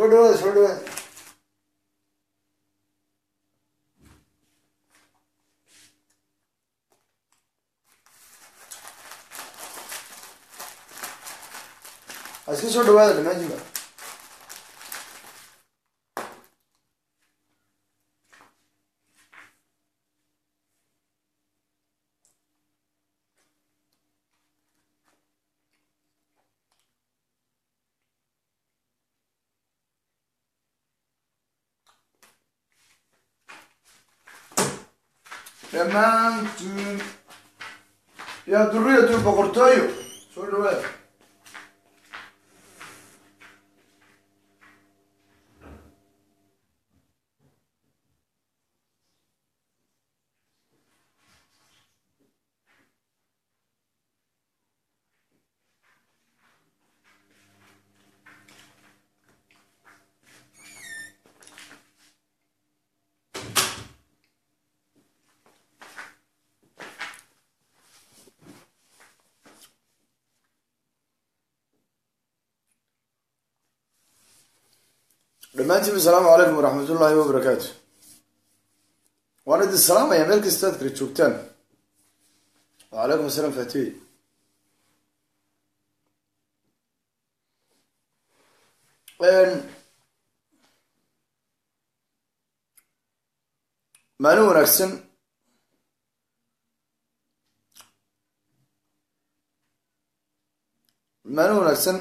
soo dhawaada soo dhawaada ha iska soo dhawaada dhammaantiinba dhammaantiin yaa duriyatu boqortooyo soo dhawaada dhammaantiinba asalaamu calaykum waraxmat ullaahi wabarakaatu waan idin salaamaya meel kasta aad kala joogtaan wacalaykum asalaam fatiy maalin wanaagsan maalin wanaagsan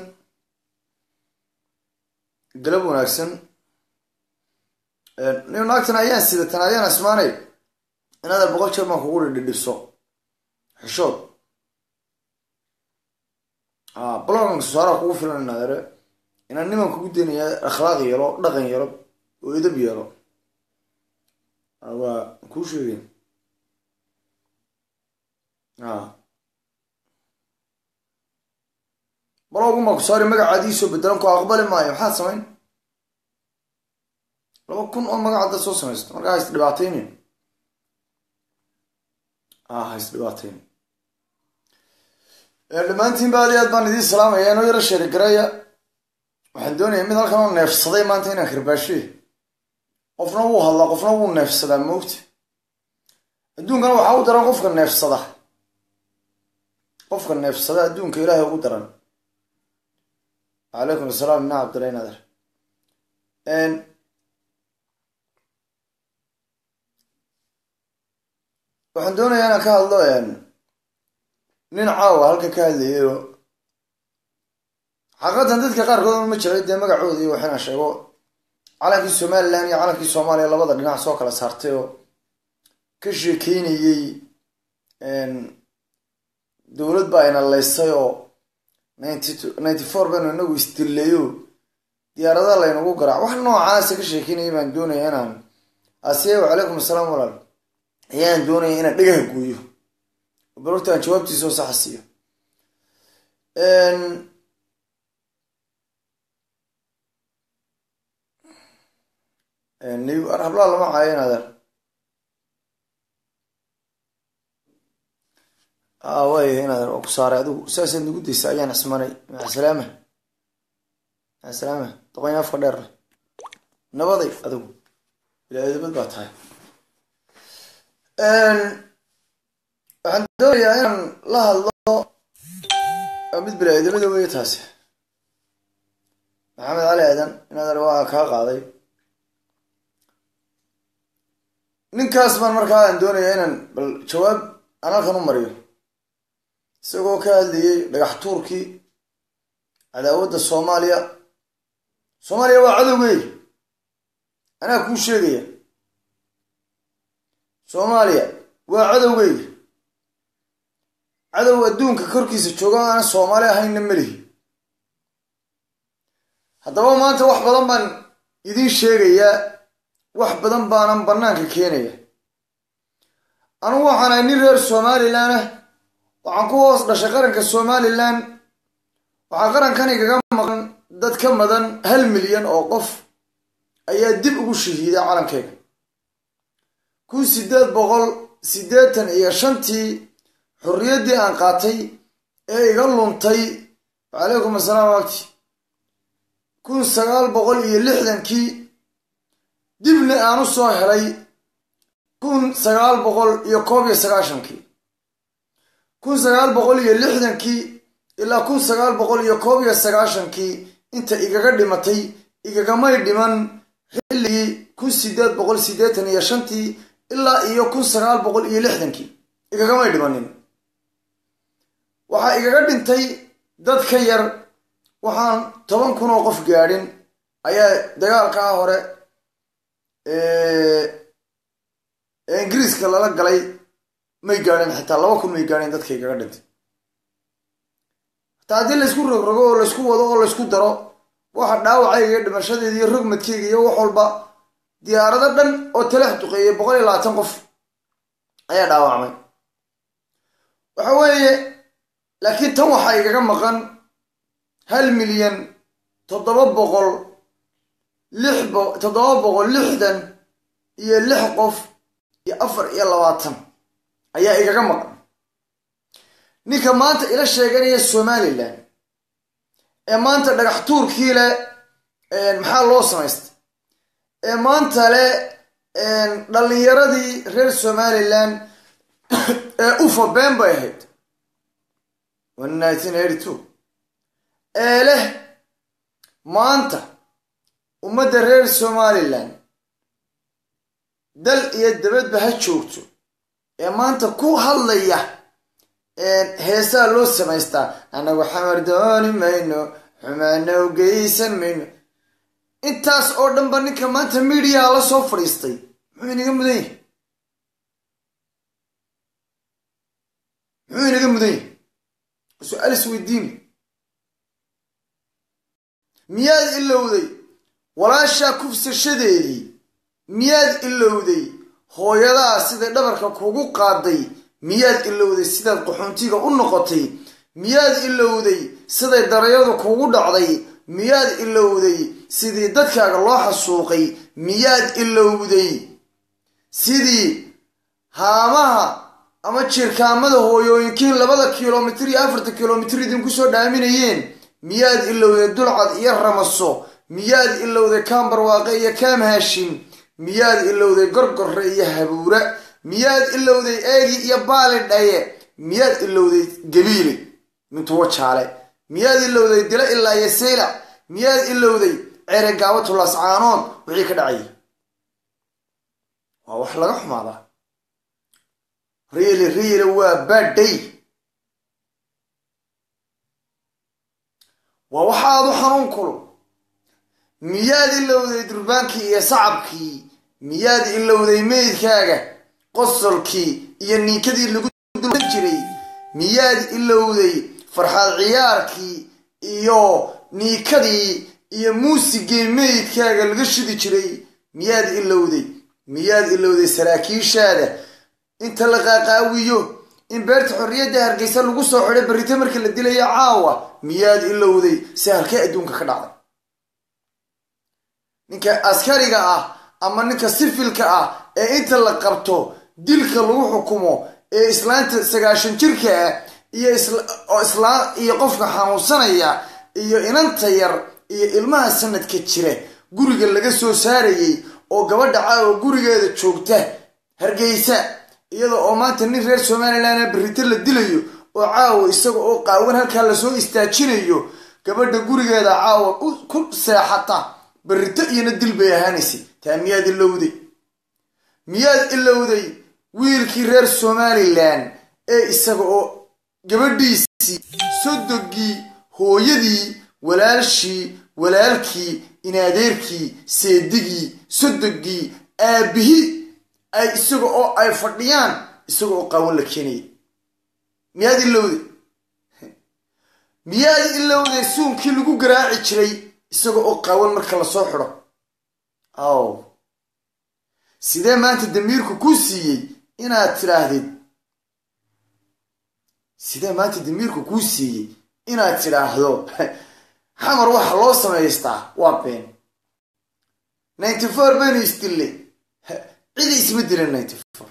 galab wanaagsan nin naagtan ayaan sidatan ayaan asmaanay inaad boqol jeer baan kugu dhidhiso xishood blogan saaraa kugu filan inaadere inaan niman kugu daynaya akhlaaq yeelo dhaqan yeelo oo edab yeelo waa kuu sheegay baloguma ku saari magacaadiisoo bedelan ku aqbali maayo maxaad samayn laba kun oo magac haddaad soo samaysto markaa ha isdhibaataynin ha isdhibaataynin dhammaantiinba aad i aad baan idiin salaamaya inoo yaro sheeri garaya waxaan doonaya mid halkan oo neefsaday maanta inaan karbaashe qofna wuu hadlaa qofna wuu neefsadaa moogta adduunkana waxaa u daran qofka neefsada qofka neefsada adduunka ilaahay ugu daran calaykum asalaam ina cabdillahi nader waxaan doonayaa inaan ka hadlo nin caawa halka ka hadlayayo xaqiiqatan dadka qaarkood ma jiray dee magacooda iyo waxinaan sheego calankii somalilan iyo calankii soomaaliya labada dhinac soo kala saartay oo ka sheekeynayey dowlad baa ina laysay oo ninety four baynu inagu isdilleeyo diyaarada laynagu garaac wax noocaasa ka sheekeynaya baan doonaya inaan asiya wacalaykum asalaam walaal ayaan doonaya inaan dhagaha gooyo balortaan jawaabtiisa oo saxa siiyo hablaa lama caayo inaadar way inaadar waa ku saaray adigu saasaad nagu daysa ayaan ismanay macasalaama macasalaama doqonya afka dheer leh nabaday adigu ilaadabad baa tahay waxaan doonayaa inaan la hadlo mid bini-aadamada weeye taasi maxamed cali aadan inaadar waa kaa qaaday ninkaas baan markaa aan doonaya inaan bal jawaab aan halkan u mariyo isagoo ka hadlayay dhagax tuurkii cadaawadda soomaaliya soomaaliya waa cadowgey anaa kuu sheegaya soomaaliya waa cadowgeyga cadow adduunka korkiisa jooga aana soomaali ahaynna melihi haddaba maanta wax badan baan idiin sheegayaa wax badan baanan bannaanka keenaya anugu waxaan ahay nin reer somalilan ah waxaan ku hoos dhashay qaranka somalilan waxaa qarankan igaga maqan dad ka madan hal milyan oo qof ayaa dib ugu shahiiday calankeyga kun sideed boqol siddeetan iyo shantii xorriyaddii aan qaatay ee iga luntay wacalaykum asalaam wagti kun sagaal boqol iyo lixdankii dibna aan u soo helay kun sagaal boqol iyo koob iyo sagaashankii kun sagaal boqol iyo lixdankii ilaa kun sagaal boqol iyo koob iyo sagaashankii inta igaga dhimatay igagamay dhiman xilligii kun sideed boqol siddeetan iyo shantii ilaa iyo kun sagaal boqol iyo lixdankii igagamay dhimanin waxaa igaga dhintay dad ka yar waxaan toban kun oo qof gaadhin ayaa dagaalkaa hore ee ingiriiska lala galay may gaadheen xitaa laba kun may gaadheen dadka igaga dhintay hataa haddii laysku rogrogo oo laysku wado oo laysku daro waxa dhaawacayga iyo dhimashadeeda iyo rogmadkeyga iyo wax walba diyaarado dhan oo talax duqeeyay boqol iyo labaatan qof ayaa dhaawacmay waxa weeye laakiin tan waxaa igaga maqan hal milyan toddoba boqol lix toddoba boqol lixdan iyo lix qof iyo afar iyo labaatan ayaa igaga maqan ninka maanta ila sheeganaya somalilan ee maanta dhagax tuurkii leh maxaa loo samaystay ee maanta leh dhallinyaradii reer somalilan ee ufa been bay ahayd ee leh maanta ummadda reer somalilan dal iyo dabadba ha joogto ee maanta ku hadlaya heesaa loo samaystaa annagu xamar dooni mayno xumaana u geysan mayno intaas oo dhanba ninka maanta midiyaha la soo fadhiistay muxuu inaga mudan yahay muxuu inaga mudan yahay su-aal isweydiin miyaad ilowday walaashaa kufsashadeedii miyaad ilowday hooyadaa siday dhabarka kugu qaaday miyaad ilowday sidaad qaxoontiga u noqotay miyaad ilowday siday darayadu kugu dhacday miyaad ilowday sidii dadkaaga loo xasuuqay miyaad ilowday sidii haamaha ama jirkaamada hooyooyinkiin labada kilomitir iyo afarta kilomitir idinku soo dhaaminayeen miyaad ilowday dulcad iyo ramaso miyaad ilowday kaambarwaaqe iyo kaam haashim miyaad ilowday gorgorre iyo habuura miyaad ilowday eegi iyo baali dhaye miyaad ilowday gabiile mintuwo jaale miyaad ilowday dilo ilaa iyo saylac miyaad ilowday cere gaabatulas caanood wixii ka dhacayay waa wax laga xumaadaa riili riili waa badhay waa waxaadu xanuun kulu miyaad ilowday durbaankii iyo sacabkii miyaad ilowday meydkaaga qosolkii iyo niinkadii lagu dulan jiray miyaad ilowday farxaad ciyaarkii iyo niikadii iyo muusigii meydkaaga laga shidi jiray miyaad ilowday miyaad ilowday saraakiishaada inta la qaaqaawiyo in beerta xorriyadda hargeysa lagu soo xidhay barrito marka la dilayo caawa miyaad ilowday si halkee adduunka ka dhacday ninka askariga ah ama ninka sifilka ah ee inta la qabto dilka lagu xukumo ee islaanta sagaashan jirka ah iyo islaa iyo qofka xanuunsanaya iyo inanta yar iyo ilmaha sanadka jira guriga laga soo saarayay oo gabadha caawa gurigeeda joogta hargeysa iyada oo maanta nin reer somalilan berrito la dilayo oo caawa isaga oo qaawan halkaa lasoo istaajinayo gabadha gurigeeda caawa ku seexata berrito iyona dil bay ahaanaysay taa miyaad ilowday miyaad ilowday wiilkii reer somalilan ee isaga oo gabadhiisii sodogii hooyadii walaalshii walaalkii inadeerkii seedigii sodogii aabbihi ay isaga oo ay fadhiyaan isaga oo qaawan la keenaya miyaad ilowday miyaad ilowday suunkii lagu garaaci jiray isaga oo qaawan marka lasoo xidho aw sidee maanta damiirku kuu siiyey inaad tidhaahdid sidee maanta damiirku kuu siiyey inaad tidhaahdo xamar waxa loo samaystaa waa been ninety four baynu isdillay cidi isma dilan ninety four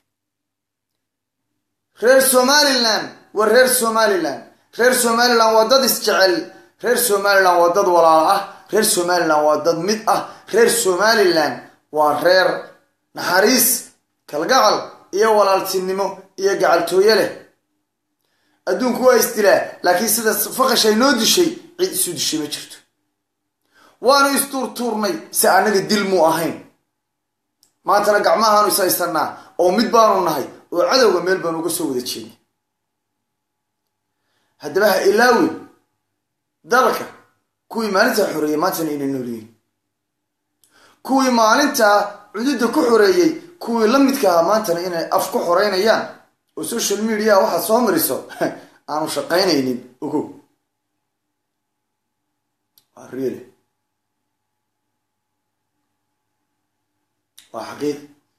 reer somalilan waa reer somalilan reer somalilan waa dad isjecel reer somalilan waa dad walaal ah reer somalilan waa dad mid ah reer somalilan waa reer naxariis kalgacal iyo walaaltinimo iyo gacaltooye leh adduunku waa isdilaa laakiin sida faqashay noo dishay cid isu dishay ma jirto waanu istuurtuurnay si annaga dil muu ahayn maantana gacmahaanu is haysanaa oo mid baanu nahay oo cadowga meel baanu uga soo wada jeednay haddaba ha ilaawi dalka kuwii maalintaa xoreeyey maantana inay noolyihiin kuwii maalintaa cududda ku xoreeyey kuwii la midka ahaa maantana inay af ku xoreynayaan oo social media waxaad soo mariso aanu shaqaynaynin ogow waa real waa xaqiiq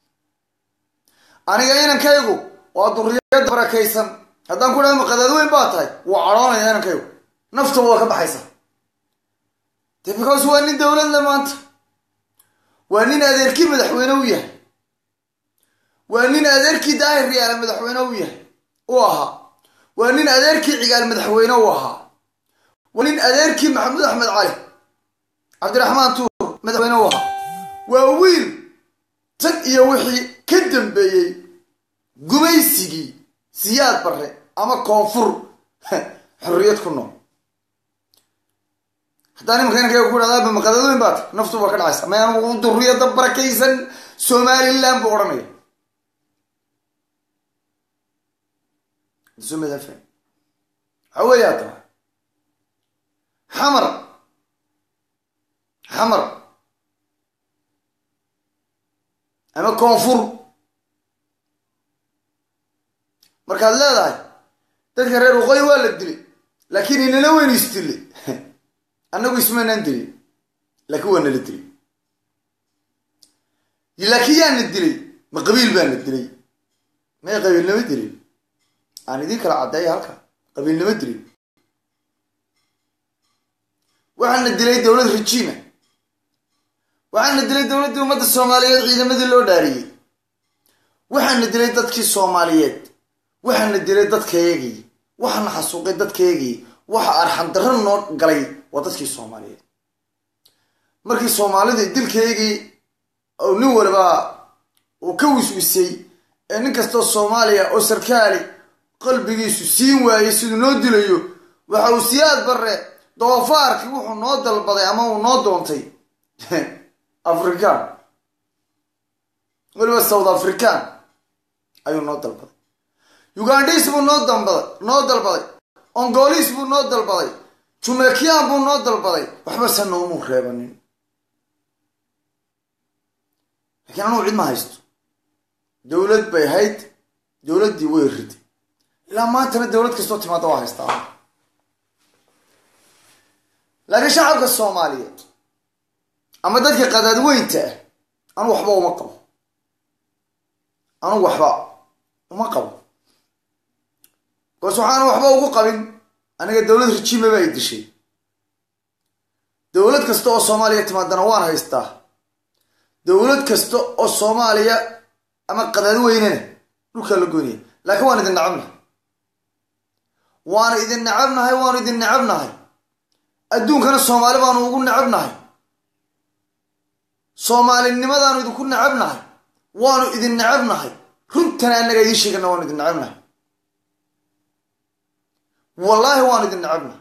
aniga inankaygu waa duriyada barakaysan haddaan ku dhaha maqadaad weyn baa tahay waa cadhoonaya inankaygu naftaba waa ka baxaysa de because waa nin dowlad le maanta waa nin adeerkii madaxweyne u yahay waa nin adeerkii daahir riyaale madaxweyne u yahay u ahaa waa nin adeerkii cigaal madaxweyne u ahaa waa nin adeerkii maxamuud axmed cali cabdiraxmaan tuur madaxweyne u ahaa waa wiil tan iyo wixii ka dambeeyey gumaysigii siyaad barre ama koonfur xorriyad ku nool haddaan imanka inankayga ku dhahdaa maqadadoyn baat naftu baa ka dhacaysa mayaan duriyada barakaysan somaliland buu odhanaya waxaa weeya haddaba xamar xamar ama koonfur markaad leedahay dadka reer waqooyi waa la dilay laakiin inala weyn isdilay annagu ismaynaan dilin laakiin waa nala dilay laakiin yaana dilay ma qabiil baana dilay may qabiilnimo dilin aan idiin kala caddeeya halka qabiilnimo dilin waxaana dilay dowlad rajiima waxaana dilay dowladdii ummadda soomaaliyeed ciidamadii loo dhaariyey waxaana dilay dadkii soomaaliyeed waxaana dilay dadkayagii waxaana xasuuqay dadkayagii waxa arxandarro noo galay waa dadkii soomaaliyeed markii soomaalidii dilkaygii oo nin waliba uu ka wiswisay ee nin kastoo soomaaliya oo sarkaali qalbigiisu siin waayey siduu noo dilayo waxa uu siyaad barre doofaarkii wuxuu noo dalbaday ama uu noo doontay african weliba south african ayuu noo dalbaday ugandhiis buu noo dalbaday noo dalbaday ongolis buu noo dalbaday jumekiyan buu noo dalbaday waxba se noomuu reebanin laakiin anugu cid ma haysto dowlad bay hayd dowladdii way riday ilaa maantana dowlad kastoo timaada waa haystaa laakiin shacabka soomaaliyeed ama dadka qadaadweynta ah anu waxba uma qabo anugu waxba uma qabo bas waxaana waxba ugu qabin aniga dowlad rajiima ba ay dishay dowlad kasta oo soomaaliya timaadana waan haystaa dowlad kasta oo soomaaliya ama qadaadweynena dhulkaa la goynaya laakiin waan idin nacabnahay waana idin nacabnahay waanu idin nacabnahay adduunkana soomaali baanu ugu nacabnahay soomaalinimadaanu idinku nacabnahay waanu idin nacabnahay runtana annaga idiin sheegana waanu idin nacabnahay wallaahi waanu idin nacabnahay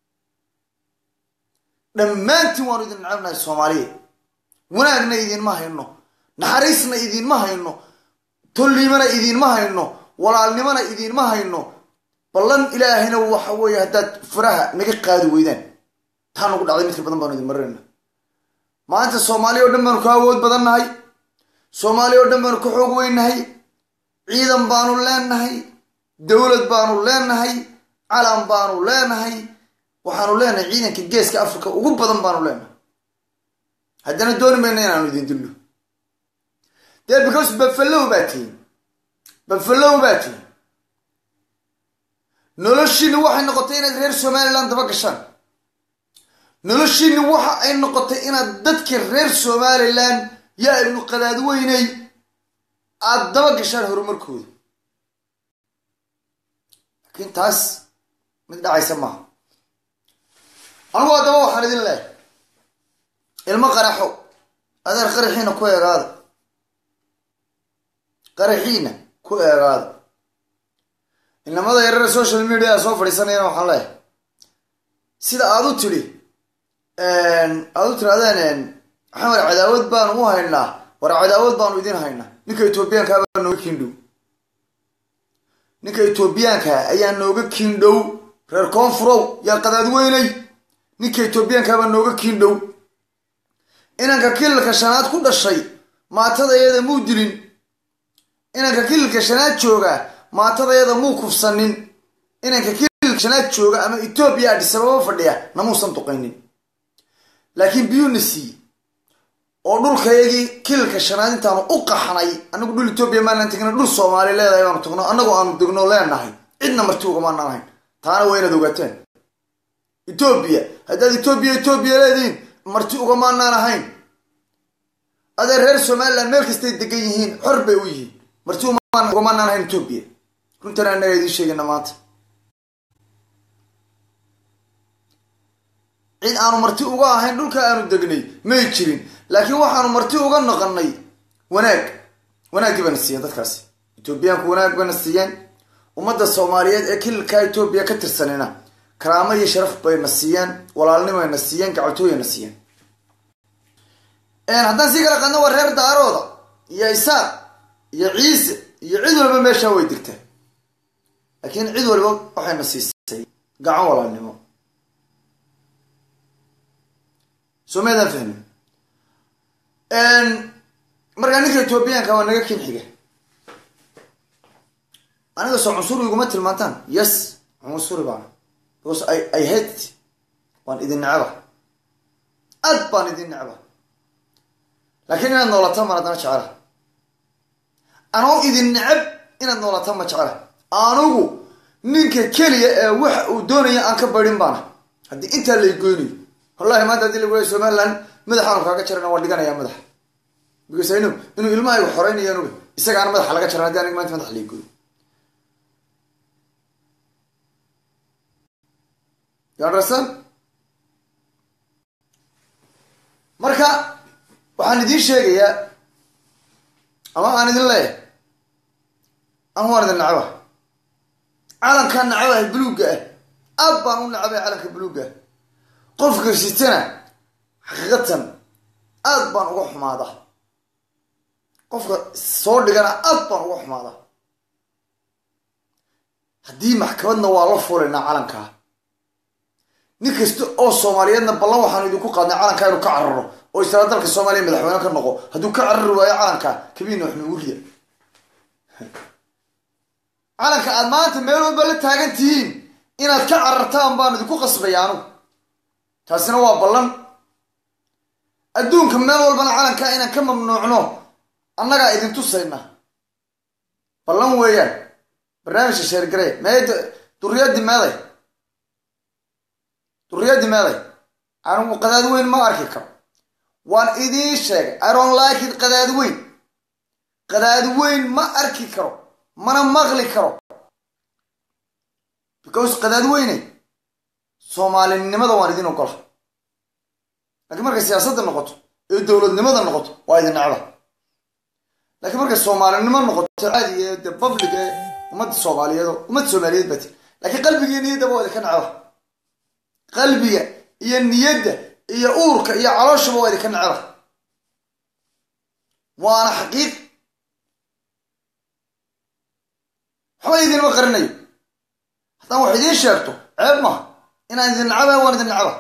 dhammaantiin waanu idin nacabnahay soomaaliya wanaagna idiinma hayno naxariisna idiinma hayno tolliimana idiinma hayno walaalnimona idiinma hayno ballan ilaahayna waxa weeye haddaad faraha naga qaadi weydaan taa nagu dhacday midka badan baanu idin marinayna maanta soomaaliya oo dhan baanu ka awood badan nahay soomaaliya oo dhan baanu ka xoog weynahay ciidan baanu leenahay dowlad baanu leenahay calan baanu leenahay waxaanu leenahay ciidanka geeska africa ugu badan baanu leenahay haddana dooni mayna inaanu idin dilno dee because bafalow baa tihin bafalow baa tihin noloshiini waxay noqotay inaad reer somaliland daba gashaan noloshiini waxa ay noqotay inaad dadka reer somaliland yaa ibnu qadaadweyney aada daba gashaan horumarkooda laakiin taas mid dhacaysa maaha anugu haddaba waxaan idin leehay ilmo qaraxo adeer qaraxiina ku eegaada qaraxiina ku eegaada inamada yarara social media soo fadhiisanayana waxaan leehay sida aad u tidhi aad u tirahdeen maxamed cadaawad baanu u haynaa war cadaawad baanu idin haynaa ninka etoobiyaanka baa nooga kiindhow ninka etoobiyaanka ayaa nooga kiindhow reer koonfurow yaa qadaadweynay ninka etoobiyaanka baa nooga kiindhow inanka kililka shanaad ku dhashay maatadayada muu dilin inanka kililka shanaad jooga maatadayada muu kufsanin inanka kililka shanaad jooga ama etoobiya adhisababa fadhiya namuusan duqaynin laakiin biyuuna siiye oo dhulkayagii kililka shanaad intaanu u qaxnay anagu dhul etoobiya maanaan tegna dhul soomaali leedahay baanu tagno annagu aanu degno leenahay cidna marti ugamaanaan ahayn taana waa inaad ogaateen etoobiya haddaad etoobiya etoobiya leedihiin marti ugamaanaan ahayn adee reer somalilan meel kastay degan yihiin xor bay u yihiin marti ugamaanaan ahayn etoobiya runtan annaga idiin sheegana maanta cid aanu marti uga ahayn dhulka aanu degnay may jirin laakiin waxaanu marti uga noqonay wanaag wanaaggii bayna siiyeen dadkaasi etoobiyaanku wanaag bayna siiyeen ummadda soomaaliyeed ee kililka etoobiya ka tirsanina karaamo iyo sharaf bayna siiyeen walaalnimayna siiyeen gacaltooyana siiyeen haddaan sii kala qadno waa reer daarooda iyo isaaq iyo ciise iyo cid walba meeshaa way degtaa laakiin cid walba waxayna siisay gacan walaalnimo soo meedaan fahmin markaa ninka etoobiyaanka waa naga kin xiga aniga soo cunsuri iguma tilmaantaan yes cunsuri baana because i i hate waan idin necba aad baan idin necba laakiin inaad noolataan maan haddana jecela anoo idin necab inaad noolataan ma jecela anugu ninka keliya ee waxa uu doonaya aan ka baydhin baana haddii intaa lay goynayo wallahi maanta hadii lagu leey somaliland madaxaanu kaaga jarana waan dhiganayaa madaxa because inu inuu ilmahaygu xoreynayo anuga isagaana madaxa laga jaran haddi aniga maanta madaxa lay gooyo you understand marka waxaan idiin sheegayaa ama aan idin leeyahay ama waan idin nacba calankaa nacabahay buluugga ah aad baan u nacabahay calanka buluugga ah qofka sitana xaqiiqatan aad baan uga xumaadaa qofka soo dhigana aad baan uga xumaadaa haddii maxkamadna waa la fuulaynaa calankaa nin kasta oo soomaaliyeedna ballan waxaanu idinku qaadnay calankaa inuu ka cararo oo isla dalka soomaaliya madaxweyne ka noqo hadduu ka carari waayo calankaa kabiina wax nuugu rida calanka aad maanta meel walba la taagan tihiin inaad ka carartaan baan idinku qasbaya anugu taasina waa ballan adduunka meel walbana calankaa inaan ka mamnuucno annagaa idin tusayna ballan weeyaan barnaamijka sheergarey mee duriyadii meeday duriyadii meeday anigu qadaad weyn ma arki karo waan idiin sheegay iron likid qadaad weyn qadaad weyn ma arki karo mana maqli karo because qadaad weyne soomaalinimada waan idin ogola lakiin markay siyaasadda noqoto ee dowladnimada noqoto waa idin necba laakiin markay soomaalinimo noqoto caadi ee de public ee ummadda soomaaliyeedo ummadda soomaaliyeed baa ti laakiin qalbiga iyo niyaddaba waa idinka necba qalbiga iyo niyadda iyo uurka iyo calooshaba waa idinka necba waana xaqiiq waxba idinma qarinayo haddaan wax idiin sheegto ceeb maha inaan idin necaba waan idin necba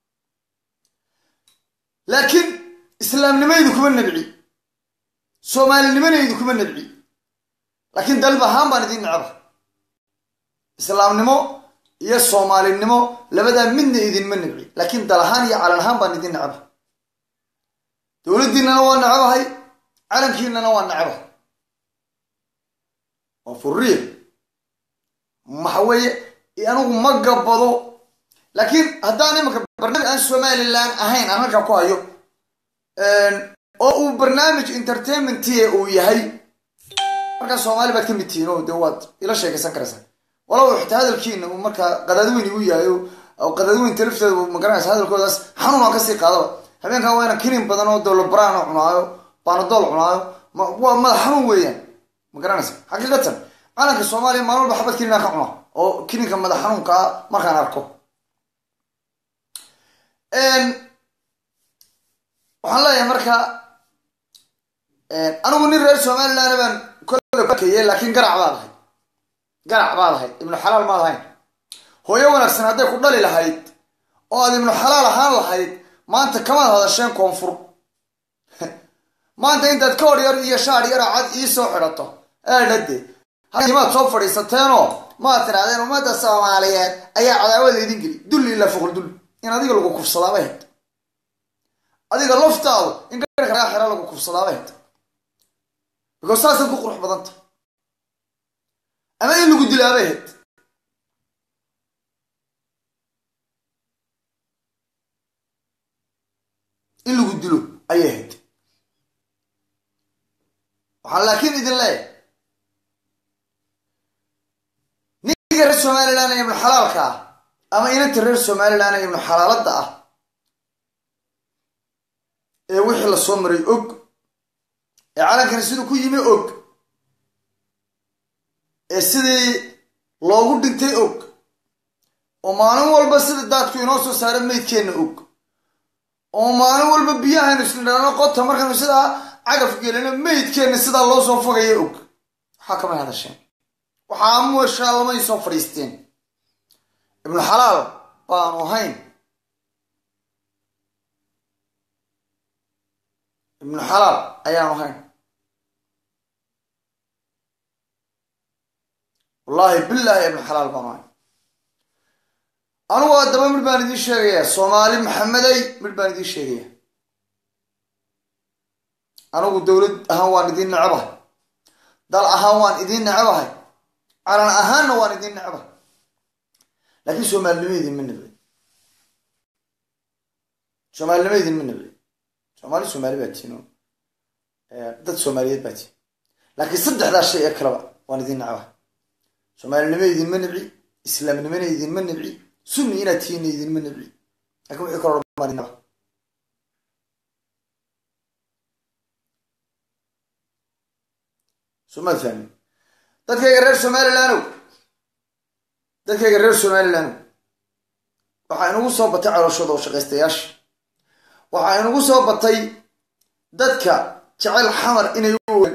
laakiin islaamnimaydu kuma nabci soomaalinimanaydu kuma nabci laakiin dalb ahaan baan idin necba islaamnimo iyo soomaalinimo labadaa midna idinma nabci laakiin dal ahaan iyo calan ahaan baan idin necba dowladdiinana waa necabahay calankiinana waa necba waa furiya waxa weeye anigu ma gabado laakiin haddaan imanka barnaamij aan somalilan ahayn aan halkaa ku hayo oo uu barnaamij entertainmentie uu yahay markaa soomaali baad ka mid tihiin oo de waad ila sheekaysan karaysaa walow xitaa hadalkiina uu markaa qadaadweyn igu yahay oo oo qadadweynta lafteeda magaranaysa hadalkoodaas xanuun aan kasii qaadaba habeenkan waa inaan kinin badan oo dowlabraan cunaayo baanadool cunaayo waa madax xanuun weeyaan ma garanaysa xaqiiqatan calanka soomaaliya maalin walba xabad kininaa ka cunaa oo kininka madax xanuunka ah markaan arko waxaan leeyahay marka anigu nin reer somaliland baan kollekeye laakiin garac baad ahayd garac baad ahayd ibnu xalaal maad ahayn hooyo wanaagsan hadday ku dhali lahayd oo aad ibnu xalaal ahaan lahayd maanta kamaad hadasheen koonfur maanta intaad ka hor yar iyo shaar yara cad ii soo xidhato eedhade maad soo fadhiisateenoo maad tidhahdeen ummadda soomaaliyeed ayaa cadaawad laydin geli dulli ilaa foqol dulli in adiga lagu kufsadaabay hayd adiga laftaadu in garka lagaa xira lagu kufsadaabay hayd because saasad ku qurux badanta ama in lagu dilaabay hayd in lagu dilo ayay hayd waxaan laakiin idin leeyahay ninka reer somaliland ee ibnu xalaalka ah ama inanta reer somaliland ee ibnu xalaaladda ah ee wixii la soo maray og ee calankani siduu ku yimi og ee sidii loogu dhintay og oo maalin walba sida daadku inoo soo saara meydkeenna og oo maalin walba biyahaynu isnidhaano qota markaynu sidaa cagaf gelino meydkeenna sidaa loo soo fogaya og waxaa kamay hadasheen waxaa mueshaa lamay soo fadhiisteen ibnu xalaal baanu ahayn ibnu xalaal ayaanu ahayn wallaahi billaahi ibnu xalaal baanu ahayn anugu haddaba mid baan idiin sheegayaa soomaali maxamedey mid baan idiin sheegayaa anigu dowlad ahaan waan idiin necebahay dal ahaan waan idiin necebahay calan ahaanna waan idiin necebahay laakiin soomaalinimo idinma nabay soomaalinimo idinma nabay soomaali soomaali baa tihin dad soomaaliyeed baa tihin laakiin saddexdaa shay ee kaleba waan idiin necebahay soomaalinimo idinma nabci islaamnimona idinma nabci sunni inaad tihiinna idinma nabci lakin wixii kaloo dhan baan idin necebahay somaad fahmin dadkayga reer somalilandow dadkayga reer somalilandow waxaa inugu soo batay calooshooda oo shaqaystayaasha waxaa inugu soo batay dadka jecel xamar inay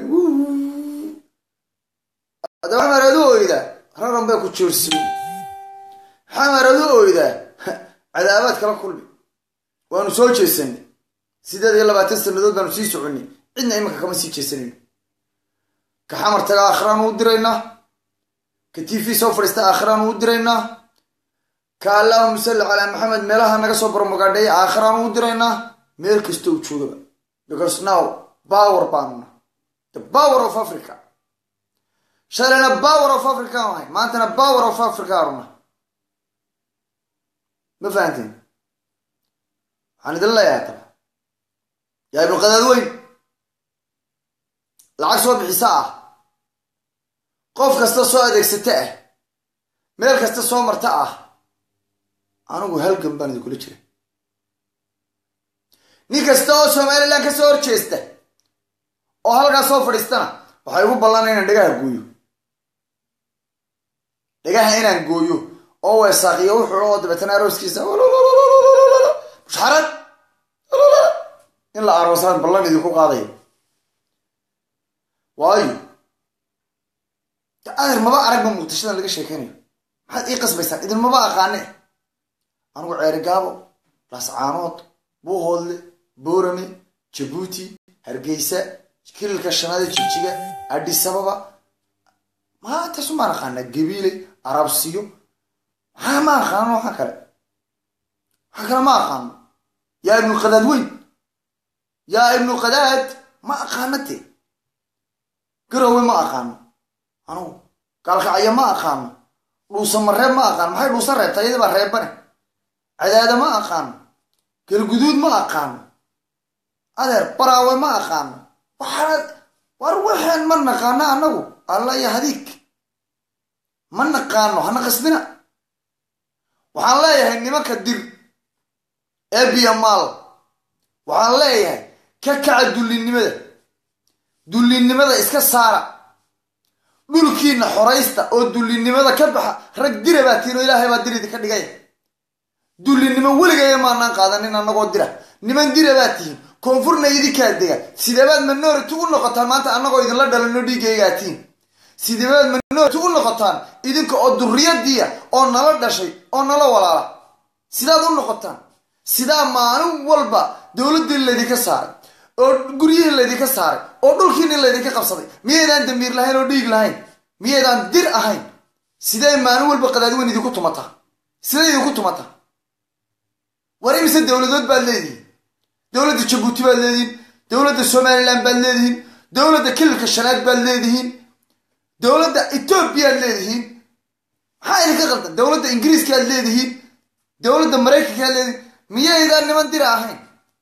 haddaba xamar adu oyda raran baa ku joorsiy xamar adu oyda cadaabaad kala kulmi waanu soo jeesanay sideed iyo labaatan sanadood baanu sii soconay cidna imanka kama sii jeesanayno ka xamar taga aakhiraan uu diraynaa ka t v soo fadhiista aakhiraan uu diraynaa ka allahuma salli calaa maxamed meelaha naga soo barmogaadheeya aakhiraan uu diraynaa meel kasta uu joogaba because now power baanuna the power of africa shalayna power of africa aan ahay maantana power of africa aruna ma fahanteen waxaan idin leeyahay taba yaa ibnu qadaad weyn lacag soo bixisa ah qof kasta soo adeegsata ah meel kasta soo marta ah anigu halgan baan idinkula jira nin kasta oo somalilan ka soo horjeesta oo halkaas soo fadhiistana waxay ugu ballanay inaan dhagaha gooyo dhagaha inaan gooyo oo weesaaqiyo wuxuu oo dabeetana arooskiisa mushxarad in la aroosaan ballan idinku qaadayo waayo adeer maba aragba muqdishadan laga sheekeynayo maxaad ii qasbaysaan idinmaba aqaane anigu ceerigaabo laascaanood buuhoodle boorame jabuuti hargeysa kililka shanaada jigjiga adhisababa maantaasu maan aqaanaa gabiile arabsiyo maxaa ma aqaano waxaa kale waxaa kale ma aqaano yaa ibnu qadaad weyn yaa ibnu qadaad ma aqaanate garowe ma aqaano anugu gaalkacyo ma aqaano dhuusamareeb ma aqaano maxay dhuusa reebta iyada baa reebane cadaada ma aqaano galguduud ma aqaano adeer baraawe ma aqaano waxaana war waxaan ma naqaano annagu alla iyo hadiig ma naqaano hana qasbina waxaan leeyahay nimanka dir ee biyamaal waxaan leeyahay ka kaca dullinnimada dullinnimada iska saara dhulkiina xoraysta oo dullinnimada ka baxa rag dira baa tiin oo ilaahay baa dir idinka dhigay dullinnimo weligaya maanaan qaadanin annagoo dira niman dira baa tihiin koonfurna idinkaa dega sideebaad minority u noqotaan maanta annagoo idinla dhalano dhiiggaygatiin sideebaad minority u noqotaan idinka oo duriyadiya oo nala dhashay oo nala walaala sidaad u noqotaan sidaa maalin walba dowladdii laydinka saaray oo guryihii laydinka saaray oo dhulkiini laydinka qabsaday miyaydaan damiir lahayn oo dhiig lahayn miyaydaan dir ahayn sidee maalin walba qadaadweyn idinku tumataa sidee idinku tumataa war imise dowladood baad leedihiin dowladda jabuuti baad leedihiin dowladda somalilan baad leedihiin dowladda kililka shanaad baad leedihiin dowladda etoobiyaad leedihiin maxaa idinka qaldan dowladda ingiriiskaaad leedihiin dowladda maraykankaad leedihiin miyaydaan niman dira ahayn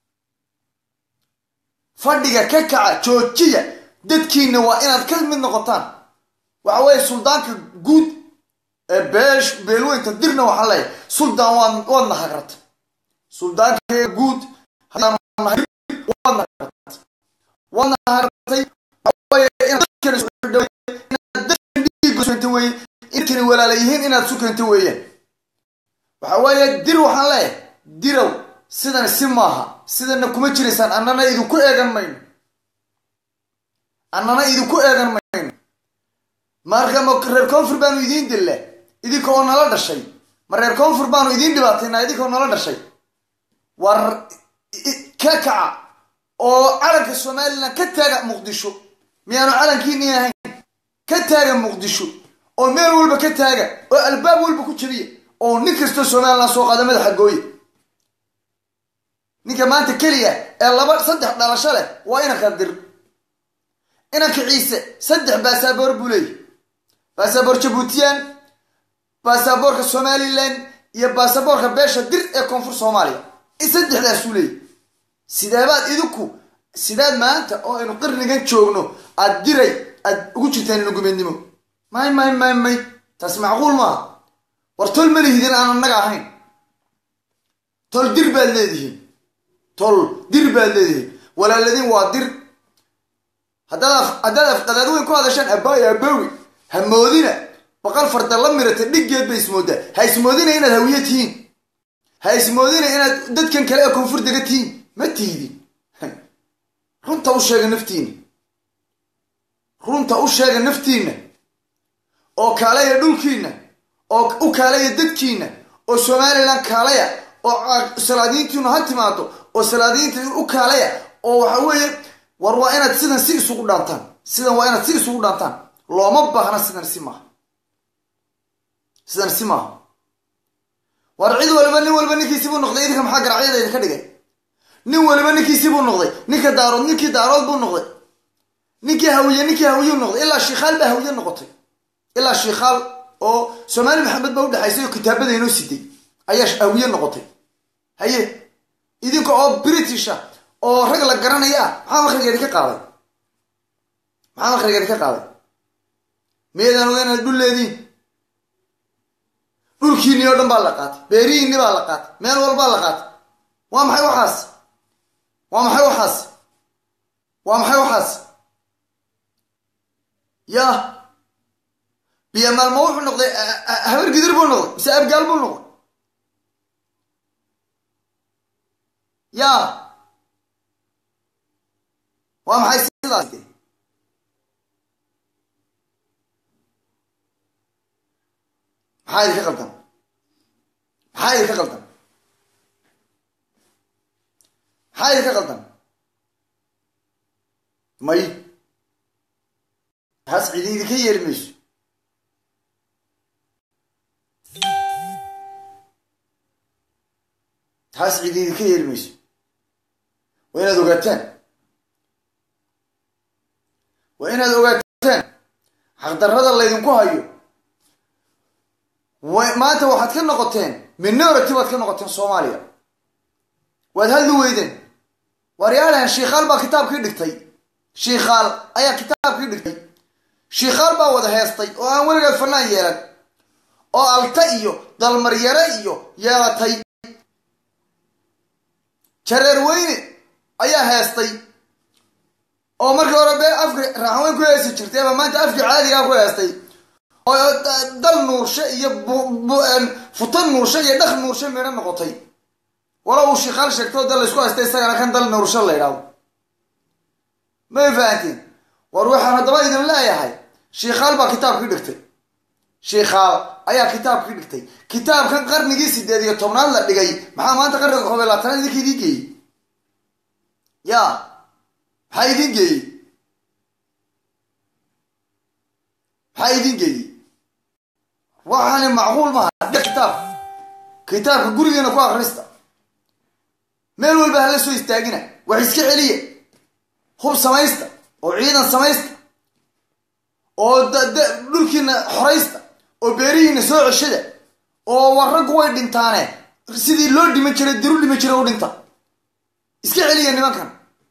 fadhiga ka kaca joojiya dadkiina waa inaad ka mid noqotaan waxa weeye suldaanka guud ee beesh beelweynta dirna waxaa leeyahay suldaan waad waadna hagrata suldaanka guud waadna hagartay inkani walaala yihiin inaad sukanta weeyaan waxa weeye dir waxaan leeyahay dirow sidan si maaha sidana kuma jiraysaan annana idinku eegan mayno annana idinku eegan mayno marka ma reer koonfur baanu idiin dilla idinka oo nala dhashay ma reer koonfur baanu idiin dhibaataynaa idinka oo nala dhashay war ka kaca oo calanka somalilan ka taaga muqdisho miyaanu calankiini ahayn ka taaga muqdisho oo meel walba ka taaga oo albaab walba ku jabiya oo nin kastoo somalilan soo qaada madaxa gooye ninka maanta keliya ee laba saddex dhalasho leh waa inanka dir inanka ciise saddex baasaboor buu leeyahy baasaboor jabuutiyan baasaboorka somalilan iyo baasaboorka beesha dir ee koonfur soomaaliya saddexdaasuu leeyahy sideebaad idinku sidaad maanta oo aynu qarnigan joogno aad diray aad ugu jirtaan inugumeednimo may may may may taas macquul maaha war tol ma lihidin aan annaga ahayn tol dir baad leedihiin tol dir baad leedihiin walaaladiin waa dir haddaad haddaad afqadaad weyn ku hadashaan abaayo abaawi ha moodina baqal farda la mirata dhiggeed bay ismoodaa ha ismoodina inaad hawiye tihiin ha ismoodina inaad dadkan kale ee koonfur dega tihiin ma tiidin runta u sheega naftiina runta u sheega naftiinna oo kaalaya dhulkiinna oo u kaalaya dadkiinna oo somalilan kaalaya oo salaadiintiinu ha timaado oo salaadiinta u kaalaya oo waxa weeye war waa inaad sidan si isugu dhaantaan sidan waa inaad si isugu dhaantaan looma baahna sidan si maaha sidan si maaha war cid waliba nin waliba ninkiisibuu noqday idinka maxaa garacyada idinka dhigay nin waliba ninkiisibuu noqday ninka daarood ninkii daarood buu noqday ninkii hawiye ninkii hawiyuu noqday ilaa shiikhaal baa hawiye noqotay ilaa shiikhaal oo soomaali maxamed baa udhexaysay oo kitaabada inoo siday ayaa hawiye noqotay haye idinka oo britisha oo rag la garanaya ah maxaa makrigeedi ka qaaday maxaa makrigeedi ka qaaday miyaydaan oga inaad dhul leediin dhulkiinii oo dhan baa la qaatay beerihiinni baa la qaatay meel walbaa la qaatay waa maxay waxaas waa maxay waxaas waa maxay waxaas ya biyamaalma wuxuu noqday habar gidir buu noqday mise abgaal buu noqday ya waa maxay sidaas maxaa idinka qaldan maxaa idinka qaldan maxaa idinka qaldan may taas cidi idinka yeeli mayso taas cidi idinka yeeli mayso waa inaad ogaataan waa inaad ogaataan xaqdarrada laydinku hayo maanta waxaad ka noqoteen minority baad ka noqoteen soomaaliya waad hadli weydeen waryaalahan shiikhaal baa kitaabkii dhigtay shiikhaal ayaa kitaabkii dhigtay shiikhaal baa wada heestay oo aan weligeed fanaan yeelan oo alta iyo dalmaryare iyo yeelatay jareer weyne ayaa heestay oo markii hore bee afki raaxweyn ku heesi jirtay ama maanta afkii caadigaa ku heestay oo dal nuurshe iyo futan nuurshe iyo dhaq nuurshe meedho noqotay wala uu shiikaal sheegtoo dal laysku haystay isagana kan dal nuurshe la ydhaahdo may fahantiin war waxaan haddaba idin leeyahay shiikaal baa kitaabkii dhigtay shiikaal ayaa kitaabkii dhigtay kitaabkan qarnigii sideed iyo tobnaad la dhigay maxaa maanta qarniga koob iyo labaatanaad idinka idiin geeyey ya maxaa idiin geeyey maxaa idiin geeyey waxaani macquul maha kitaab kitaabka gurigeena ku akrista meel walba hala soo istaagina wax iska celiya hub samaysta oo ciidan samaysta oo dhulkiina xoraysta oo beerihiina soo ceshada oo war raggu way dhintaane sidii loo dhiman jiray diru dhiman jiray u dhinta iska celiya nimankan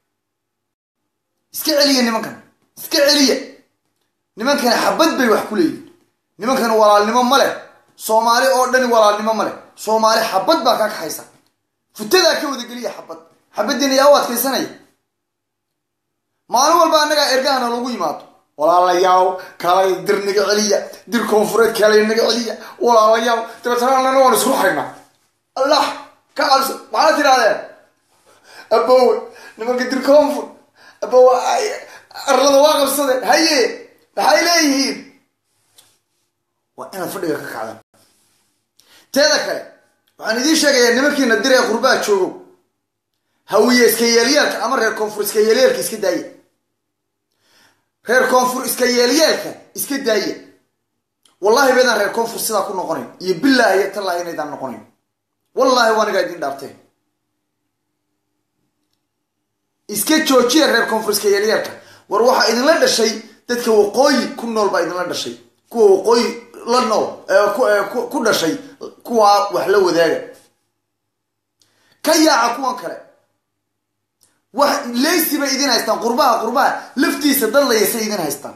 iska celiya nimankan iska celiya nimankani xabad bay wax ku leeyihin nimankan walaalnimo ma leh soomaali oo dhani walaalnimo ma leh soomaali xabad baa kaa kaxaysa futadaa ka wadageliya xabad xabadiina yaa u adkaysanaya maalin walba annagaa ergahana lagu yimaado walaalayaal kalay dir naga celiya dir koonfureed kalay naga celiya walaalayaal dabeetana annana waan isku haynaa allah ka cabso maxaad tidhahdeen abowe nimanka dir koonfur abowe arlada waa qabsadeen haye maxay leeyihiin waa inaad fadhiga ka kacdaan teeda kale waxaan idiin sheegayaa nimankiina dir ee qurbaha joogow hawiye iska yeelyaalka ama reer koonfur iska yeelyaalka iska daaya reer koonfur iska yeelyeelka iska daaya wallahi baydaan reer koonfur sidaa ku noqonayn iyo bilaahi iyo tallaahi inaydaan noqonayn wallaahi waa anigaa idiin dhaarteen iska joojiya reer koonfur iska yeelyeelka war waxaa idinla dhashay dadka waqooyi ku nool baa idinla dhashay kuwa waqooyi la nool ku dhashay kuwaa wax la wadaaga ka yaaca kuwan kale wax leysi bay idin haystaan qurbaha qurbaha laftiisa dadlayasay idin haystaan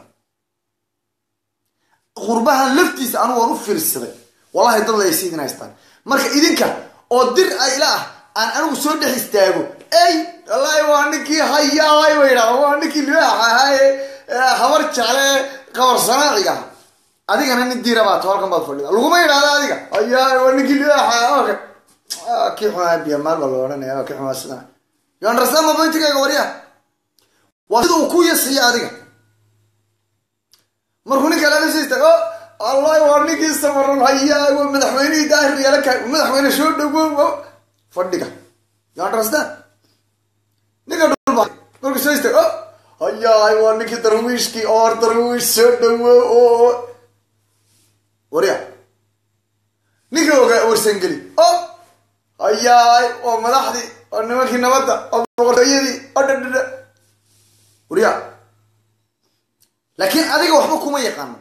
qurbahan laftiisa anu waan u fiirsaday wallahi dadlayasay idin haystaan marka idinka oo dir ayla ah aan anigu soo dhex istaago ey wallaahi waa ninkii hayaay ba yidhahda waa ninkii libaax ahaaye habar jecle qabar sanaaciga ah adigana nin diira baa to halkan baad fadhida laguma yidhahda adiga hayaay waa ninkii libaax kii xumaa biyamaal baa la odhanaya kii xumaa sidana you understand my pointigayga waryaa waa sida uu ku yasiya adiga markuu ninka lamasista o allahi waa ninkii samaran hayaa waa madaxweynihii daahir yeelaka madaxweyne soo dhawow fadhiga you understand ninka dhulba markuu soo istag o hayaay waa ninkii darwiishkii oor darwiish soo dhawow oo waryaa ninka ogaa warsangeli o hayaay waa madaxdii oo nimankii nabadda oo boqortooyadii oo dhadhadha waryaa laakiin adiga waxba kuma yaqaano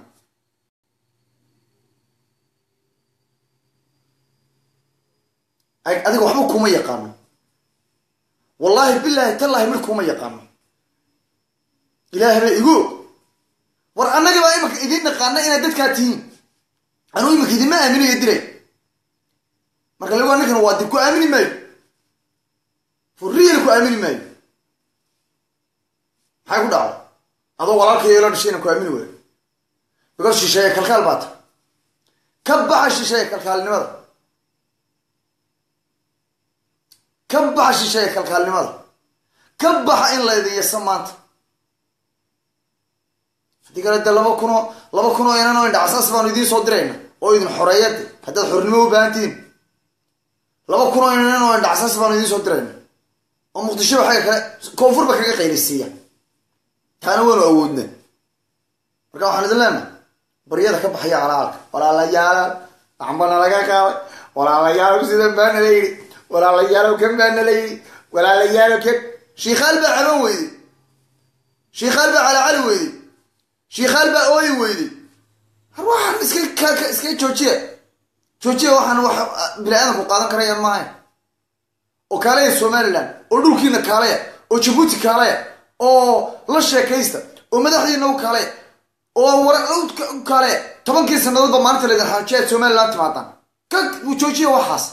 adiga waxba kuma yaqaano wallaahi bilaahi tallaahi mid kuma yaqaano ilaahay ba igu war annagi baa imika idiin naqaana inaad dadkaa tihiin anuu imika idinma aaminayo diray marka lagu ninkan waa dib ku aamini maayo furiil ku aamini maayo maxay ku dhacday adoo walaalkayo la dhashayna ku aamini waayo because shisheeye kalkaal baata ka baxa shisheeye kalkaalnimada ka baxa shisheeye kalkaalnimada ka baxa in laydin yasa maanta haddii kale de laba kunoo laba kun oo inan oo indhacasaas baanu idiin soo dirayna oo idin xoreeyade haddaad xornimo u baahantihiin laba kun oo inan oo indhacasaas baanu idiin soo dirayna oo muqdishoba xagga kale koonfurba kaga qaylisiiya taana waynu awoodna marka waxaan idin leenahay baryada ka baxaya calaalka walaalayaal waxbana laga qaaday walaalayaalow sidan baa nala yidhi walaalayaalow kan baa nala yidhi walaalayaalow kan shiikaal baa caban weyday shiikaal baa calacali weyday shiikaal baa ooyi weyday har waxaan iska iska joojiya joojiya waxaan wax bini aadamku qaadan karaya maahayn oo kaalaya somaliland oo dhulkiina kaalaya oo jabuuti kaalaya oo la sheekaysta oo madaxdiina u kaalaya oo war kale tobankii sannadoodba maalinta laydin xajiya aad somaliland timaadaan ka joojiya waxaas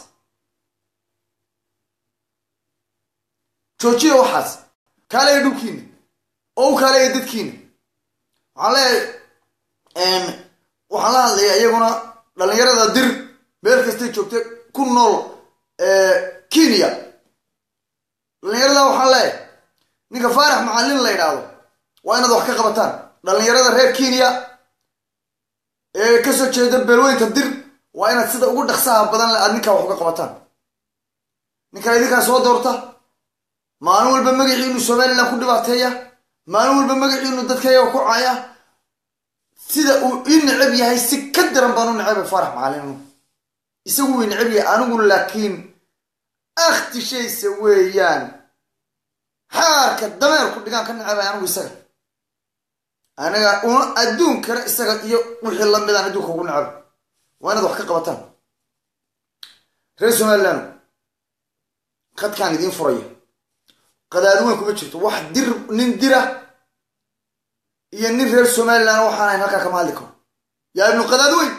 joojiya waxaas kaalaya dhulkiina oo u kaalaya dadkiina waxaan leeyahay waxaan la hadlayaa iyaguna dhalinyarada dir meel kastay joogtay ku nool kenya dhalinyarada waxaan leeyahay ninka faarax macallin la yidhaahdo waa inaad wax ka qabataan dhalinyarada reer kenya ee kasoo jeeda beelweynta dir waa inaad sida ugu dhaqsaha badan le aad ninkaa wax uga qabataan ninkaa idinkaa soo doorta maalin walba magaciinu somaliland ku dhibaateeya maalin walba magaciinu dadkayaga ku caya sida uu ii necab yahay si ka daran baan u necabay faarax macallin isagu wii necab yahay anigu laakiin akhtishaysa weeyaan xaarka dameerku dhigaan ka necabay anigu isaga aniga una adduunkana isaga iyo wixii lamidaan adduunka ugu necab waa inaad wax ka qabataan reer somaliland khadkaan idiin furaya qadaadi weyn kuma jirto wax dir nin dira iyo nin reer somaliland waxaan ahayn halkaa kama hadli karo yaa ibnu qadaadi weyn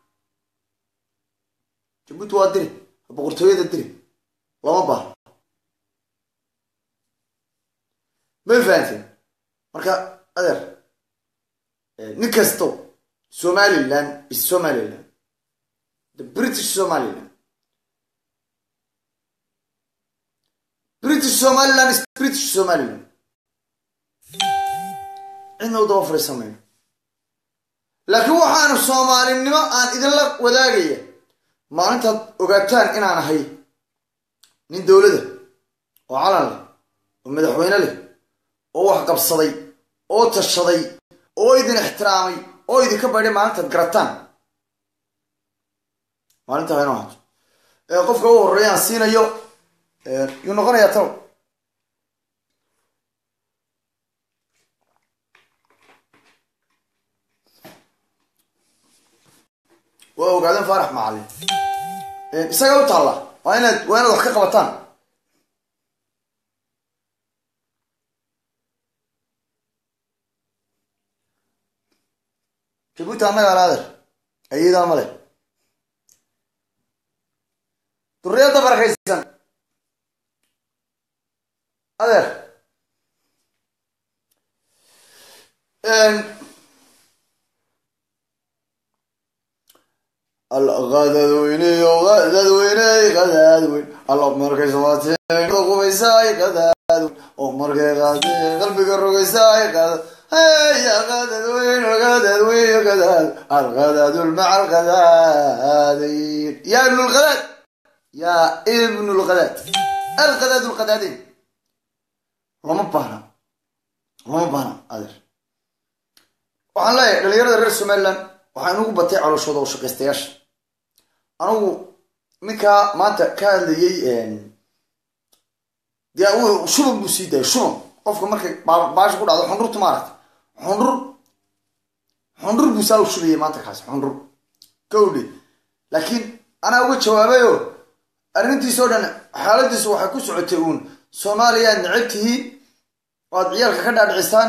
jabuuti waa diri boqortooyada diri lama baaha may fahanteen marka adeer nin kasto somaliland is somaliland the british somaliland british somaliland is british somaliland cidna u daba fadhiisamayno laakiin waxaanu soomaalinimo aan idinla wadaagaya maalintaad ogaataan inaan ahay nin dowlada oo calan leh oo madaxweyne leh oo wax qabsaday oo tashaday oo idin ixtiraamay oo idinka baydhay maalintaad garataan maalintaa inoo hato qofka u horreeya aan siinayo yuu noqonayaa talo waa ogaadeen faarax macallin isaga u taalla waa inaad waa inaad wax ka qabataan jabuuti annaga alaader ayadaa male duriyadda barakaysan adeer qadadweyneyo qadadweyney qadaadweyn alla markay samaateen qubaysaay qadaadweyn oo markay qaadeen qalbiga rogaysaay qadad هيا غدد وين الغدد وين الغدد الغدد مع الغدادين يا ابن الغداد يا ابن الغداد الغداد الغدادين لما بهنا لما بهنا أدر waxaan leeyahay dhalinyarada reer somaliland waxaan ugu batay calooshooda oo shaqaystayaasha anugu ninkaa maanta ka hadlayay dee shuban buu sii daayay shuban qofka markay baasha ku dhacdo xundhurta maaragta xundhur xundhur buu saa u shubayay maanta kaas xundhur gawdhe laakiin anaa uga jawaabayo arrintiisoo dhan xaaladiisu waxay ku socotay uun soomaaliya aad necab tihiin oo aad ciyaalka ka dhaadhicisaan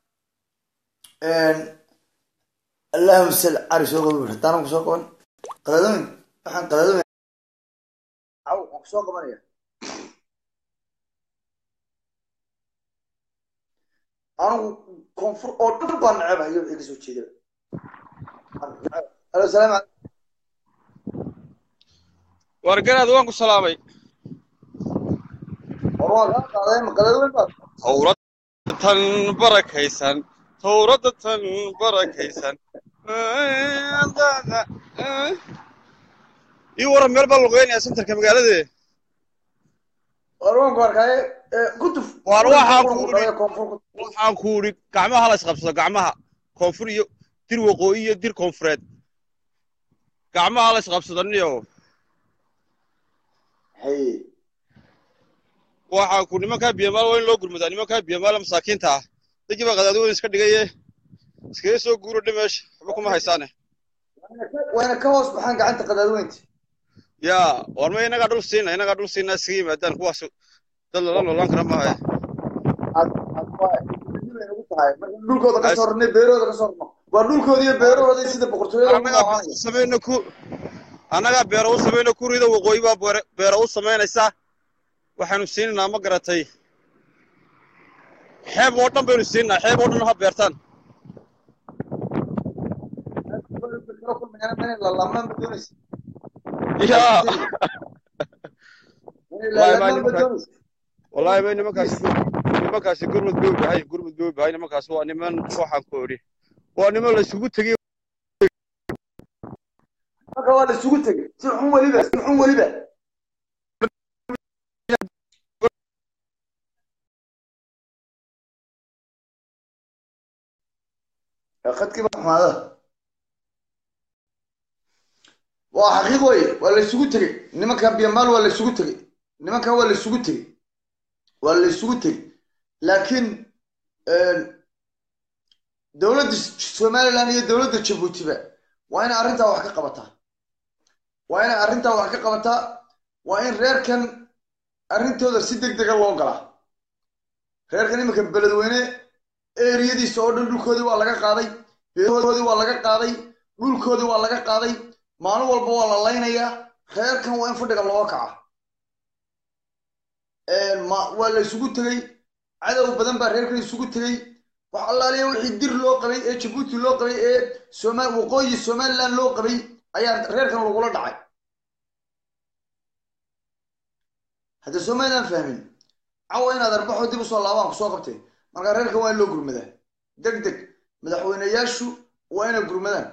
allahuma sal cari soo qaban haddaanan ku soo qaban qadaadooyin waxaan qadaadooyin caw waan ku soo qabanaya anigu koonfur oo dhan baan necabahayo wixii kasoo jeeda alo salaam aleykum wargaraad waan ku salaamay war waa kaa qaaday ma qadaadooyin baad towradatan barakaysan towradatan barakaysan ii waran meel baa luqeynaya sentarka magaalade war waan ku arkaaye kutuf Waar waxaa ku dhaya koonfur waxaan ku idhi gacmaha la isqabsado gacmaha koonfur iyo dir waqooyi iyo dir koonfureed gacmaha la isqabsado niyo hay waxaan ku nimankaa biyamaal waa in loo gurmadaa nimankaa biyamaala masaakiinta ah dadkii baa qadaadi weyn iska dhigaye iskaga soo guuro dhimeesha waxba kuma haysaane wayna ka hoos baxaan gacanta qadaadweynta yaa war ma inagaa dhul siina inagaa dhul siina iskaga yimaadaan kuwaas dad lala noolaan kara maaha aad aad waa nagu tahay marka dhulkooda ka soo rarnay beerooda ka soo rarno waa dhulkooda iyo beerahooda sida boqortooyada ugu annagaa beero noolaanaya u samayna ku annagaa beero u samayna kurida waqooyi baa beere- beero u samaynaysaa waxaanu siinaynaa ma garatay xeeb oo dhan baynu siinaynaa xeeb oo dhan ha beertaan lalamaan ba doonaysa yaa inay wallaahi baa lalamaan ba nimankaas doonaysa wallaahi bay nimankaasi gur- nimankaasi gurmud bay u bahay gurmud bay u bahay nimankaasi waa niman waxaan ku odhi waa niman la isugu tegey marka waa la isugu tegey si xun weliba si xun weliba khadkiiba xumaada waa xaqiiq weye waa la isugu tegey nimanka biyamaal waa la isugu tegey nimankan waa la isugu tegey waa la isugu tegey laakiin dowladda somaliland iyo dowladda jabuutiba waa inay arrintaa wax ka qabataa waa inay arrintaa wax ka qabataa waa in reerkan arrintooda si deg dega loo galaa reerkan iminka beledweyne eriyadiisa oo dhan dhulkoodii waa laga qaaday beerahoodii waa laga qaaday dhulkoodii waa laga qaaday maalin walba waa la laynayaa reerkan waa in fadhiga looga kaca ma waa la isugu tegey cadow badan baa reerkan isugu tegey wax allaaliya wixii dir loo qabay ee jabuuti loo qabay ee soma waqooyi somaliland loo qabay ayaa reerkan lagula dhacay hadda somaliland fahmin cawa inaad arbaxo dib usoo laabaan kusoo qabtay marka reerkan waa in loo gurmadaa deg deg madaxweyneyaashu waa inay gurmadaan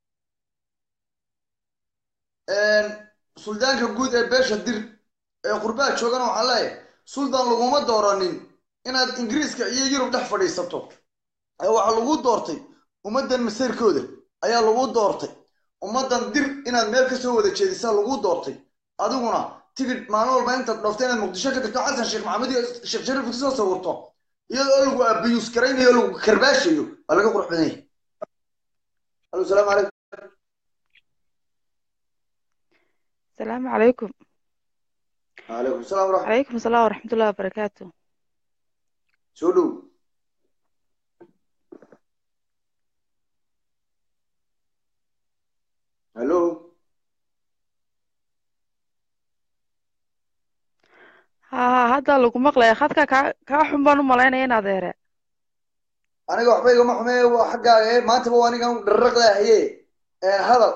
suldaanka guud ee beesha dir ee qurbaha joogana waxaa leeyahay suldaan laguma dooranin inaad ingiriiska iyo yurub dhex fadhiisato ee waxaa lagu doortay ummaddan masayrkooda ayaa lagu doortay ummaddan dir inaad meel kasoo wada jeedisaa lagu doortay adiguna tigid maalin walba intaad dhoofta inaad muqdisho ka tagto xasan sheekh maxamed iyo sheekh shariif kasoo sawirto iyadoo lagu abiyuus garaynayo lagu karbaashayo waa laga qurux badan yahay alo salaamu calaykum السلام عليكم calaykum salaam waraxmat عليكم السلام ورحمة الله وبركاته soo dhow hallo ها ها هذا لو مقلة خدك كا كا حنبان ملاينا ين أديره aniga waxba igama xumeeye waa xaggaaga ee maantaba waa anigan dharraqdaahaye hadal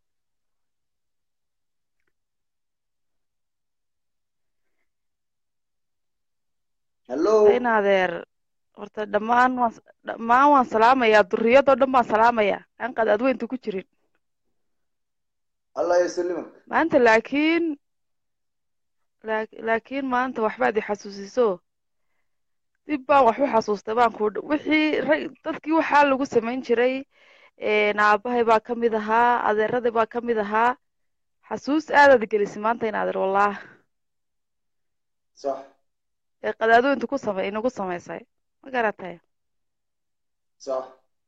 hallo إن أدير horta dhammaan waan dhammaan waan salaamayaa durriyadoo dhan baan salaamayaa aan qad adweynta ku jirin allah yasalimak maanta laakiin laak- laakiin maanta waxbaad i xasuusiso dib baan wax u xasuustay baan ku wixii rag dadkii waxaa lagu samayn jiray een, aabbahay baa ka mid ahaa adeeraday baa ka mid ahaa xasuus aadaad gelisay maanta in adeer wallaah sax ee qadaadooyinta ku samay inagu samaysay ma garatay sax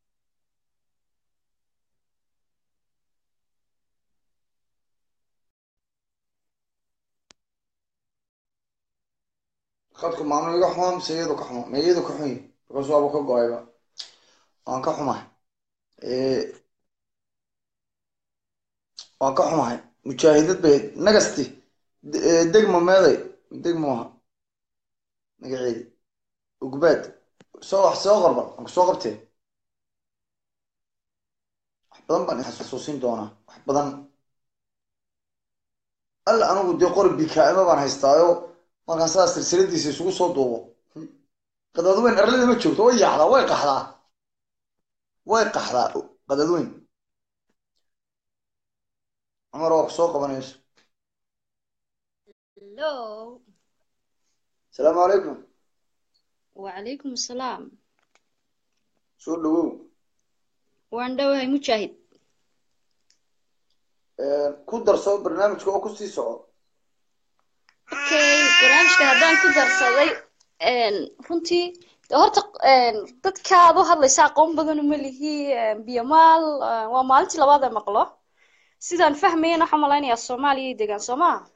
khadku maamul iga xumaa mise iyadu ka xumaa ma iyadu ka xun yihi because waaba ka go-ayba waan ka xumahay waan ka xumahay mujaahidad bay nagasti de- ee, degmo meeday degmo aha magaceedi ugbaad soo wax soo qorban aan kusoo qabtee wax badan baan xasuusin doonaa wax badan alla anigu dee qori bikaa'ima baan haystaayo markaan sidaas silsiladiisa isugu soo duubo qadadweyn arlada ma joogto way yaacdaa way qaxdaa way qaxdaa qadadweyn cumar waa kusoo qabanayso Hello. asalaamu calaykum وعليكم السلام soo dhawow waan dhowahay mujaahid ku darso barnaamijka oo kusii soco okay barnaamijka haddaan ku darsaday een, runtii de horta een, dadka aad u hadlaysa aqoon badan uma lihi een, biyamaal een, waa maalintii labaad ee maqlo sidaan fahmayana waxaan malaynayaa soomaaliya ay degaan soo maha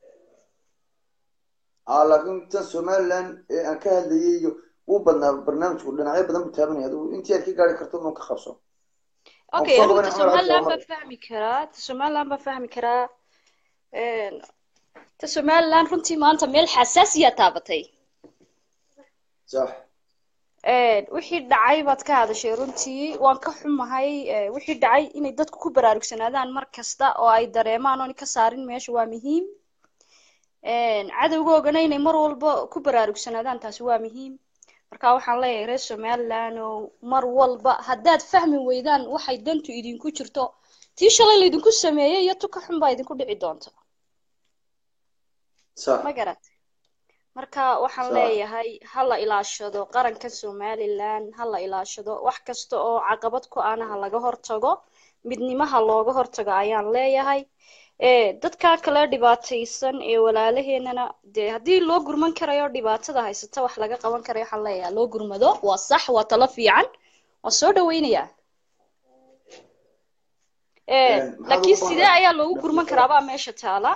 aa laakiin tan somaliland ee aan ka hadlayay iyo wuu badnaa barnaamijku dhinacyo badan buu taabanaya adigu intii aad ka gaari karto ma ka qabso okay soo anigu qabanaya ta Cumar Cabdi somaliland Omar. baan fahmi karaa ta somaliland baan fahmi karaa Een, ta somaliland runtii maanta meel xasaasiya taabatay sax Een, wixii dhacay baad ka hadashay runtii waan ka xumahay ee, wixii dhacay inay dadku ku baraarugsanaadaan mar kasta oo ay dareemaan oon ka saarin meesha waa muhiim Een, cadowgoogana inay mar walba ku baraarugsanaadaan taasi waa muhiim marka waxaan leeyahay reer somaliland oo mar walba haddaad fahmi weydaan waxay dantu idinku jirto tii shalay laydinku sameeyey iyo tu ka xun baa idinku dhici doonta sax ma garat marka waxaan Sax. leeyahay ha la ilaashado qaranka somaliland ha la ilaashado wax kasta oo caqabad ku ana ha laga hortago midnimaha looga hortago ayaan leeyahay ee dadka kale dhibaataysan ee walaalaheenana dee haddii loo gurman karayo dhibaatada haysata wax laga qaban karayo waxaan leeyahay loo gurmado waa sax waa talo fiican waan soo dhaweynayaa ee Een, maxaad laakiin ugu sidee baaqaysaa? ayaa loogu gurman karaabaa meesha taala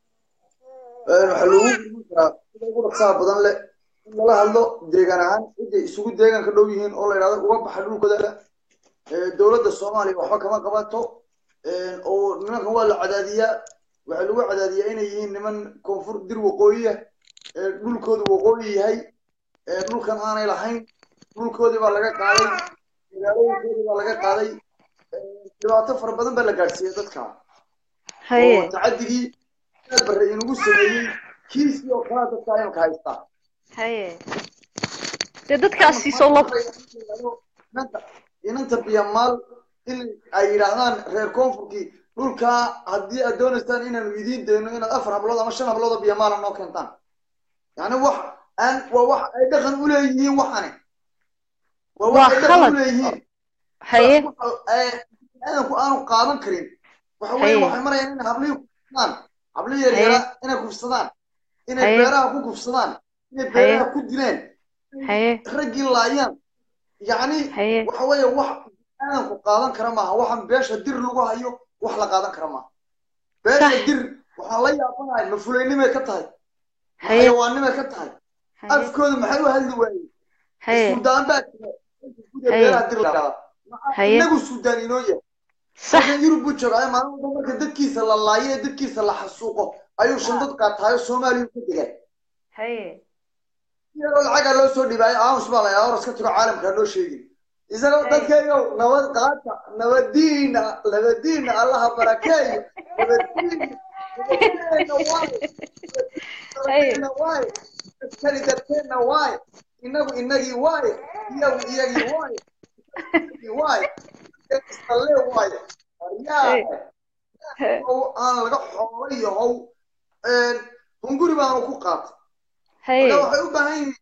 Een, waxaa loogu gurman karaa sida ugu dhaqsaha badan leh in lala hadlo deegaan ahaan ciday isugu deegaanka dhow yihiin oo la yidhahdo uga baxa dhulkooda Ee, dowladda soomaaliya waxba kama qabato Een, oo nimankan waa la cadaadiyaa waxaa lagu cadaadiyaa inay yihiin niman koonfur dir waqooyiya ee dhulkoodu waqooyi yahay ee dhulkan aanay lahayn dhulkoodii baa laga qaaday magaalooyinkoodii baa laga qaaday Ee, dhibaato fara badan baa la gaadhsiiyey dadka haye oo tacadigii aad barre inugu sameeyey kiisii oo kalaa dadka imika haystaa haye dee dadkaasi soo lab inanta inanta biyamaal in ay yidhaahdaan reer koonfurkii dhulkaa haddii aad doonaysaan inaanu idiin dayno inaad afar hablood ama shan hablood oo biyamaala noo keentaan yani wax aan waa wax ay dhaqan u leeyihiin waxani waa wax Waa ay dhaqan khalad. u leeyihiin haye aadanku aanu qaadan karin waxa Haye. weeye waxay marayaan inay hablihii kufsadaan hablihii yaryara inay kufsadaan inay Haye. beeraha ku kufsadaan inay beeraha ku dileen haye raggii laayaan yacni haye waxa weeye wax aadanku qaadan kara maaha waxaan beesha dir lagu hayo wax la qaadan kara maaha beesha Sax. dir waxaan la yaabanahay ma fulaynimay ka tahay ma haye xayawaannimay ka tahay haye afkooda maxay u hadli waayeen haye suudaan baa jira gudaha Haye. beeraha dir la yidhahdaa Maxaa Haye. inagu suudaan inoo yahay sax halkan yurub buu joogaa maalin walba marka dadkiisa la laayo ee dadkiisa la xasuuqo ayuu shandad qaataayo soomaaliya ka degaa haye iyadoo lacagaa loo soo dhibaayo aamus baa layaa oras ka tago caalamka noo sheegin isagoo dadkaygow nabad qaata nabadiina nabadiina allaha barakeeyo nabadiina nabadiina waay nabadiina waay dadkani dadkeenna waay inagu inagii waay iyagu iyagii waay iyagii waay istalle waay aryaa oo aan laga xoolo yahow hunguri baanu ku qaatay haye marka waxay u baahan yihiin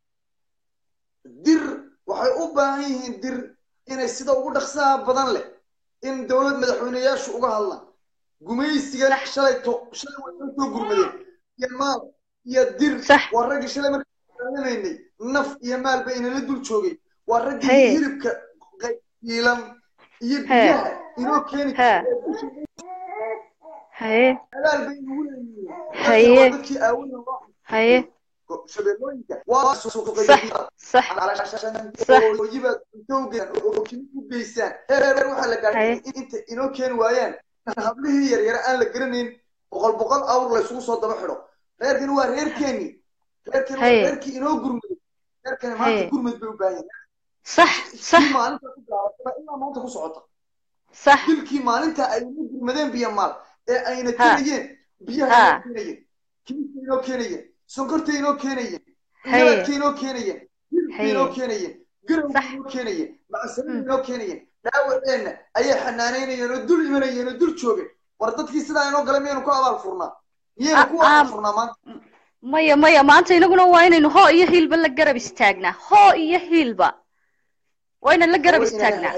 dir waxay u baahan yihiin dir inay sida ugu dhaqsaha badan leh in dowlad madaxweyneyaashu uga hadlaan gumaysigan shalay to shalay way noo soo gurmadeen iyo maal iyo dir Sax. waa raggii shalay markaan daalamaynay naf iyo maal bay inala dul joogay waa raggii Haye. hilibka qaybiilan iyo Haye. biyaha inoo keeni Haye. jiray haye abaal bay nagu leeyihiin Haye. Dadka waa dadkii aawada loo haye shabeellooyinka waa suuqay sax sax ooyibaad intowgean oo kimi u geysaan heer waxaa la gaadhay Haye. in inta inoo keeni waayaan hablihii yaryara aan la garanayn boqol boqol awr laysugu soo daba xidho reerkani waa reerkeeni reerkani waa Haye. reerkii inoo gurmaday reerkani Haye. maanta gurmad bay u baahan yihiin sax sax kii maalinta ku gaabatay ilaa maanta ku socota sax dilkii maalinta ay ugu gurmadeen biyo maal ee ayna Ha. keenayeen biyaha Ha. inoo keenayeen kimista inoo keenayeen sonkorta inoo keenayeen Haye. nabadka inoo keenayeen hilibka Haye. inoo keenayeen garawga Sax. inoo keenayeen macsarada Mm. inoo keenayeen dhaawaceenna ayay xanaanaynayeen oo dul imanayeen oo dul joogeen war dadkii sidaa inoo galay miyaynu ku abaal furnaa miyaynu ku Ah, abaal ah. furnaa maanta maya maya maanta inaguna waa inaynu hoo iyo hiilba la garab istaagnaa hoo iyo hiilba waa inaan la garab istaagnaa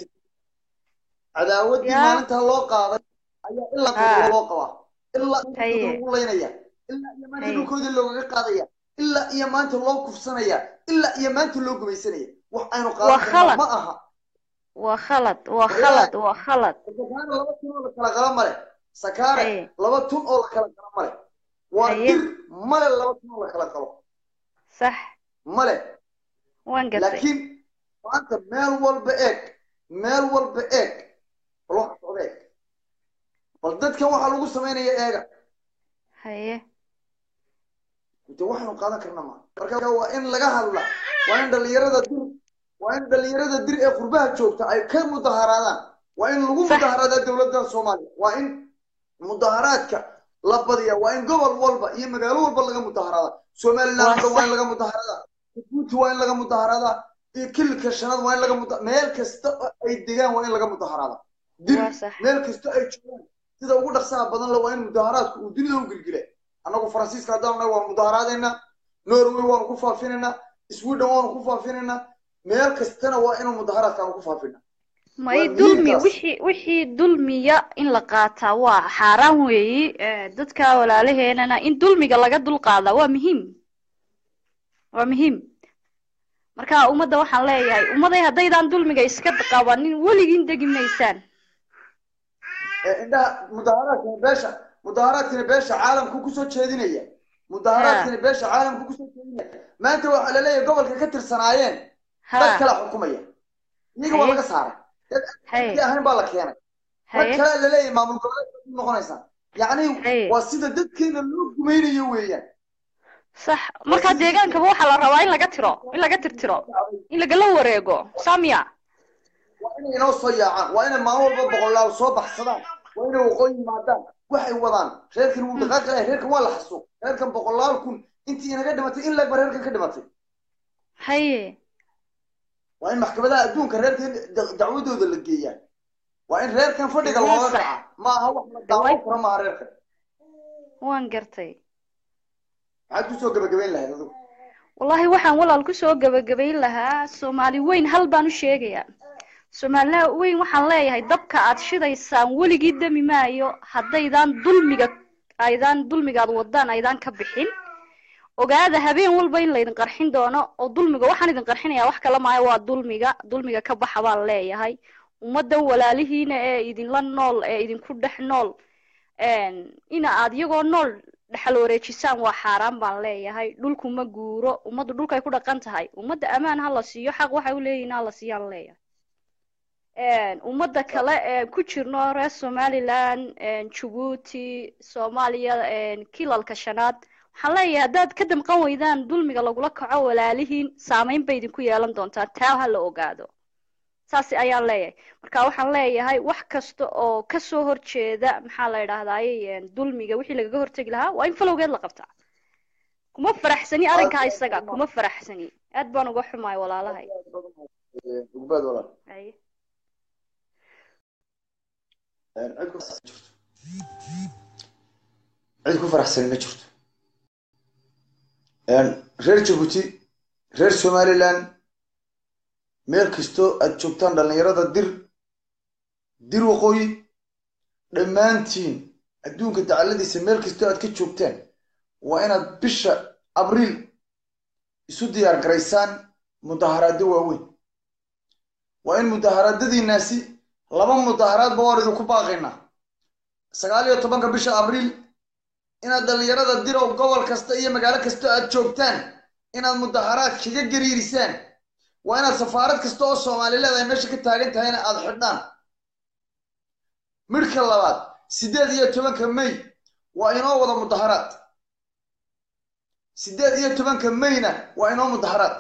cadaawadii Yaa. maalintaa loo qaaday ayaa ilaa Ha. qodobo loo qabaa ilaa Haye. inta lagu laynaya ilaa iyo maanta Haye. dhulkoodii loogaga qaadaya ilaa iyo maanta loo kufsanaya ilaa iyo maanta loo gumaysanaya wax aynu Waa qaadan karno khalad. ma aha waa khalad waa khalad waa khalad sakaare laba tun oo la kala qala male sakaare Haye. laba tun oo la kala qala male waa Haye. dir male laba tun oo la kala qalo sax male waan gatay laakiin maanta meel walba eeg meel walba eeg bal waxa socda eeg bal dadkan waxaa lagu samaynaya eega haye de waxaanu qaadan karna ma marka waa in laga hadla waa in dhalinyarada dir waa in dhalinyarada dir ee qurbaha joogta ay ka mudaharaadaan waa in lagu Sax. mudaharaadaa dowladda soomaaliya waa in mudaharaadka la badiya waa in gobol walba iyo magaalo walba laga mudaharaada somaliland Waa waa in sax. laga mudaharaadaa jabuuti waa in laga mudaharaadaa iyo kilka shanaad waa in laga muda meel kasta oo ay degaan waa in laga mudaharaadaa dir waa sax meel kasta ay joogaan sida ugu dhaqsaha badan le waa in mudaharaadku uu dunida u gilgila annagu faransiiska haddaan nahay waan mudaharaadeynaa norway waanu ku faafinaynaa sweden waanu ku faafinaynaa meel kastana waa inuu mudaharaadkaanu ku faafina may Waa dulmi miirkaas. wixii wixii dulmiya in la qaataa waa xaaraan weeyi Eh, dadka walaalaheenana in dulmiga laga dulqaadaa waa muhiim waa muhiim marka ummadda waxaan leeyahay ummaday haddaydaan dulmiga iska qabanin weligiin degi maysaan ee indhaha mudaharaadkani beesha mudaharaadkani beesha caalamku kusoo jeedinaya mudaharaadkani beesha caalamku kusoo jeedinaya maanta waxaa la leeyahay gobolka ka tirsanaayeen dad ha kala xukumaya iyaga waa Haye. laga saaray dad haye aan ahayn baa la keenay mar haye kale la leeyahay maamul goboleedka ku noqonaysaa yacni Haye. waa sida dadkeena loo gumaynayo weeyaan sax marka deegaankaba waxaa la rabaa in laga tiro in laga tirtiro in lagala wareego samiya waa inay inoo soo yaacaan waa inay maalin walba boqolaal soo baxsadaan waa inay waqooyi yimaadaan waxay wadaan reerkan wuu dhaqaaqi lahay reerkan waa la xasuuq reerkan boqolaal kun intii inaga dhimatay in leegba reerkan ka dhimatay haye waa in maxkamadaha adduunka reerkan da- dacwadooda la geeyaa waa in reerkan fadhiga Waa looga sax. kaca ma aha wax la daawan karo maaha reerkan waan gartay maxaad kusoo gabagabayn lahayd adigu wallahi waxaan walaal kusoo gabagabayn lahaa soomaali weyn hal baan u sheegayaa soomaalina weyn waxaan leeyahay dabka aad shidaysaan weligii demi maayo haddaydaan dulmiga aydaan dulmigaad wadaan aydaan ka bixin ogaada habeen walba in laydin qarxin doono oo dulmiga waxaan idin qarxinayaa wax kala maayo waa dulmiga dulmiga ka baxa baan leeyahay ummaddan walaalihiina ee idinla nool ee idinku dhex nool ina aad iyagoo nool dhexal wareejisaan waa xaaraan baan leeyahay dhulku ma guuro ummaddu dhulkay ku dhaqan tahay ummadda ammaan ha la siiyo xaq waxay u leeyihiin ha la siiyaan leeyahay ummadda kale ee ku jirno reer somaliland jabuuti soomaaliya kilalka shanaad waxaan leeyahay haddaad ka damqan weydaan dulmiga lagula kaco walaalihiin saameyn bay idinku yeelan doontaa taa ha la ogaado saas ayaan leeyahay marka waxaan leeyahay wax kasta oo kasoo horjeeda maxaa la idhahdaaye dulmiga wixii lagaga hortegi lahaa waa in falowgeed la qabtaa kuma faraxsani arrinkaa isaga kuma faraxsani aad baan uga xumaay walaalahay ugbaad walaal Haye. cid ku faraxsan jirto cid ku faraxsani ma jirto reer jabuuti reer somaliland meel kastoo aad joogtaan dhallinyarada dir dir waqooyi dhammaantiin adduunka dacaladiisa meel kastoo aad ka joogtaan waa inaad bisha abriil isu diyaar garaysaan mudaharaado waaweyn waa in mudaharaadadiinaasi laba mudaharaadba waan idinku baaqaynaa sagaal iyo tobanka bisha abriil inaad dhallinyarada dirow gobol kasta iyo magaalo kasta aad joogtaan inaad mudaharaad kaga gariirisaan waa inaad safaarad kasta oo soomaali leedahay meesha ka taagan tahayna aad xidhaan midhka labaad siddeed iyo tobanka may waa inoo wada mudaharaad siddeed iyo tobanka mayna waa inoo mudaharaad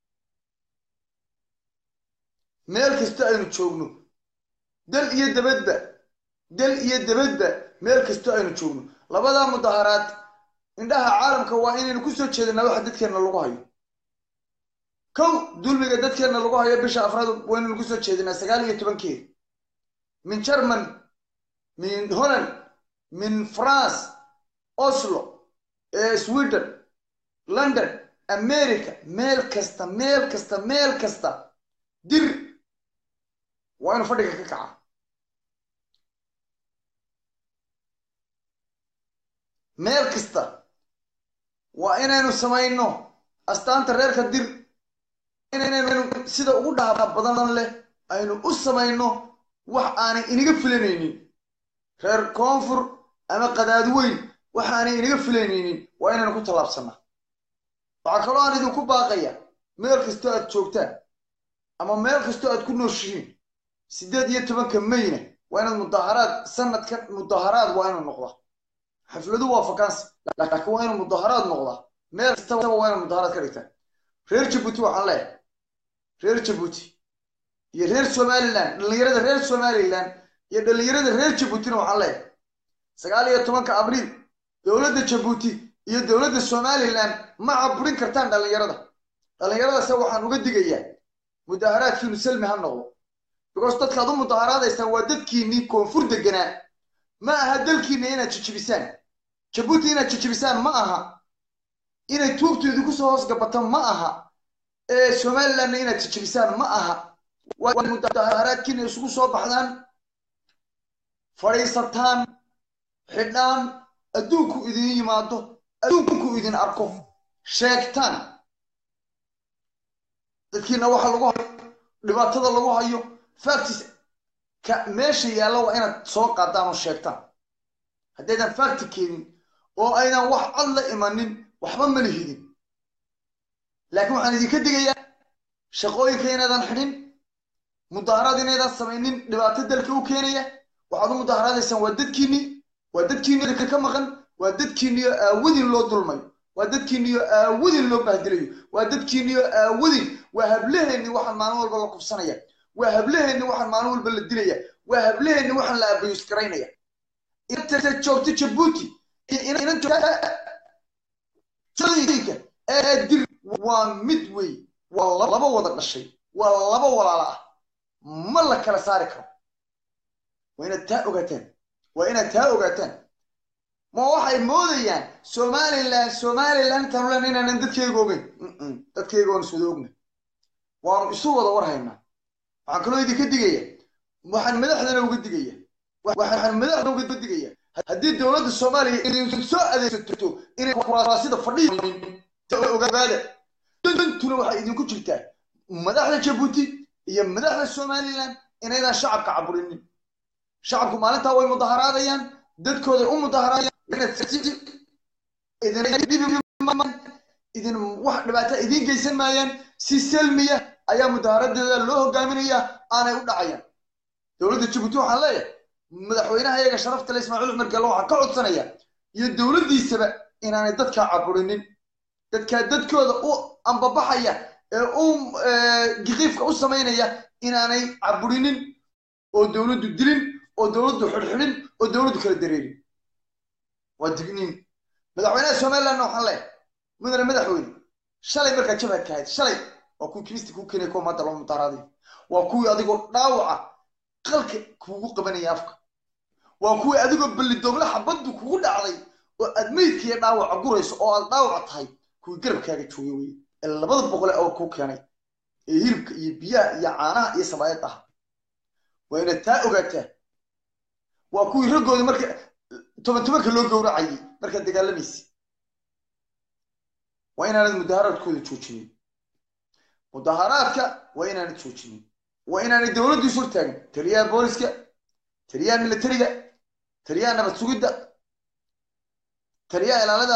meel kasta aynu joogno dal iyo dabadba dal iyo dabadba meel kasta aynu joogno labadaa mudaharaad indhaha caalamka waa inaynu ku soo jeedinaa waxa dadkeenna lagu hayo kow dulmiga dadkeenna lagu hayo bisha afraad waynaynu ku soo jeedinaa sagaal iyo tobankeeda min german min holland min france oslo sweden london america meel kasta meel kasta meel kasta dir waa inu fadhiga ka kaca meel kasta waa inaynu samayno astaanta reerka dir inaynu sida ugu dhaaba badan leh aynu u samayno wax aanay inaga filanaynin reer koonfur ama qadaadi weyn wax aanay inaga filanaynin waa inaynu ku tallaabsanaa waxaa kaloo aan idinku baaqaya meel kastoo aad joogtaan ama meel kastoo aad ku nooshihiin siddeed iyo tobanka mayna waa inaad mudaharaad sanadkan mudaharaad waa inuu noqdaa xafladu waa vacancy laakiin waa inuu mudaharaad noqdaa meel kastaba waa inaad mudaharaad ka dhigtaan reer jabuuti waxaan leeyahay reer jabuuti iyo reer somaliland dhallinyarada reer somaliland iyo dhallinyarada reer jabuutina waxaan leeyahay sagaal iyo tobanka abriil dowladda jabuuti iyo dowladda somaliland ma caburin kartaan dhallinyarada dhallinyaradase waxaan uga digayaa mudaharaadkiinu salmi ha noqdo because dadkaad u mudaharaadaysaan waa dadkiinnii koonfur deganaa ma aha dalkiinna inaad jijibisaan jabuuti inaad jijibisaan ma aha inay tuugtu idinku soo hoos gabato ma aha ee somalilandna inaad jijibisaan ma aha waa mudaharaadkiina isugu soo baxdaan fadhiisataan xidhaan adduunku idin yimaado adduunku idin arko sheegtaan dadkiina waxa lagu hayo dhibaatada lagu hayo factis ka meesha yaalla waa inaad soo qaadaan oo sheegtaan haddaydan facti keenin oo aydan wax cad la imanin waxba ma lihidin laakiin waxaan idinka digayaa shaqooyinka inaydan xidhin mudaharaad inaydan samaynin dhibaato dalka u keenaya waxaad u mudaharaadaysaan waa dadkiinnii waa dadkiinni ka maqan waa dadkiinniyo aawadin loo dulmayo waa dadkiinniyo aawadin loo bahdilayo waa dadkiinniyo aawadin waa hablaheenni waxaan maalin walba la kufsanaya waa hablaheenni waxaan maalin walba la dilaya waa hablaheenni waxaan la abayus garaynaya inta joogta jabuuti inan joogta ee dir waa mid wey waa laba wada dhashay waa laba walaala ah ma la kala saari karo waa inaad taa ogaataan waa inaad taa ogaataan ma waxay moodayaan somaliland somaliland intaanu lena inaanan dadkeyga ogeyn dadkeyga waan iswada ogna waanu isu wada war haynaa waxaan kaloo idinka digaya waxaan madaxdana uga digaya waxaan madaxda uga digaya haddii dowladda soomaaliya idin soo adeegsato inay kuraasida fadhiya ogaada dantuna waxay idinku jirtaa madaxda jabuuti iyo madaxda somaliland inaydan shacabka caburinin shacabku maalintaa way mudaharaadayaan dadkooday u mudaharaadayaan idin wax dhibaata idiin geysan maayaan si salmiya ayaa mudaharadeeda loo hogaaminaya aanay u dhacayaan dowladda jabuuti waxaan leeyahay madaxweynaha iyaga sharafta le ismaaciil cumar gallo waxaan ka codsanaya iyo dowladdiisaba inaanay dadkaa caburinin dadkaa dadkooda u ambabaxaya ee u giqiifka u samaynaya inaanay caburinin oo dowladdu dilin oo dowladdu xidhxidhin oo dowladdu kala dareerin waa digniin madaxweynaha somalilandna waxaan leeyahay mudane madaxweyne shalay markaa jabhadka ahayd shalay waa kuwii kimisti kuu keenay kuwa maanta loo mutaaraadayo waa kuwii adigoo dhaawaca qalka kuugu qabanaya afka waa kuwii adigoo ballidoogla xabaddu kugu dhacday oo aad meydkiiyo dhaawaca gurayso oo aad dhaawac tahay kuwii garabkaaga joogay weye ee labada boqole oo kuu keenay ee hilibka iyo biyaha iyo caanaha iyo sabaayad ah waa inaad taa ogaataa waa kuwii raggoodii marka toban tobanka loo gowracayay markaad dagaalamaysa waa inaanad mudaharaadkooda joojinin mudaharaadka waa inaanad joojinin waa inaanay dowladdu is hortaagin taliyaha booliska taliyaha militariga taliyaha nabad sugidda taliyaha ilaalada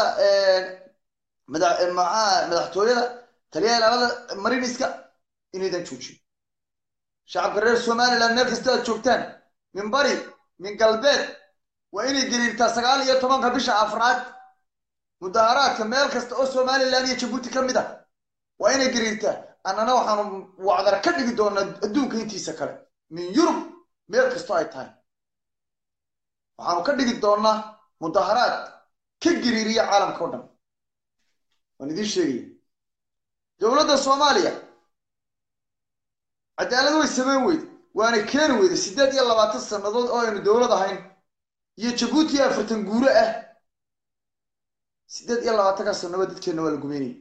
maxaa madaxtooyada taliyaha ilaalada mariniska inaydan joojin shacabka reer somaliland meel kasta aad joogtaan min bari min galbeed waa inay gariirtaa sagaal iyo tobanka bisha afraad mudaharaadka meel kasta oo somaliland iyo jabuuti ka mid ah waa inay gariirtaa annana waxaanu wacdar ka dhigi doonaa adduunka intiisa kale min yurub meel kastoo ay tahay waxaanu ka dhigi doonaa mudaharaad ka gariiriya caalamka o dhan waan idiin sheegaya dowladda soomaaliya cadaalad way samayn weyde waana keeni weyday siddeed iyo labaatan sannadood oo aynu dowlad ahayn iyo jabuuti afartan guuro ah siddeed iyo labaatanka sannadood dadkeenna waa la gumeynaya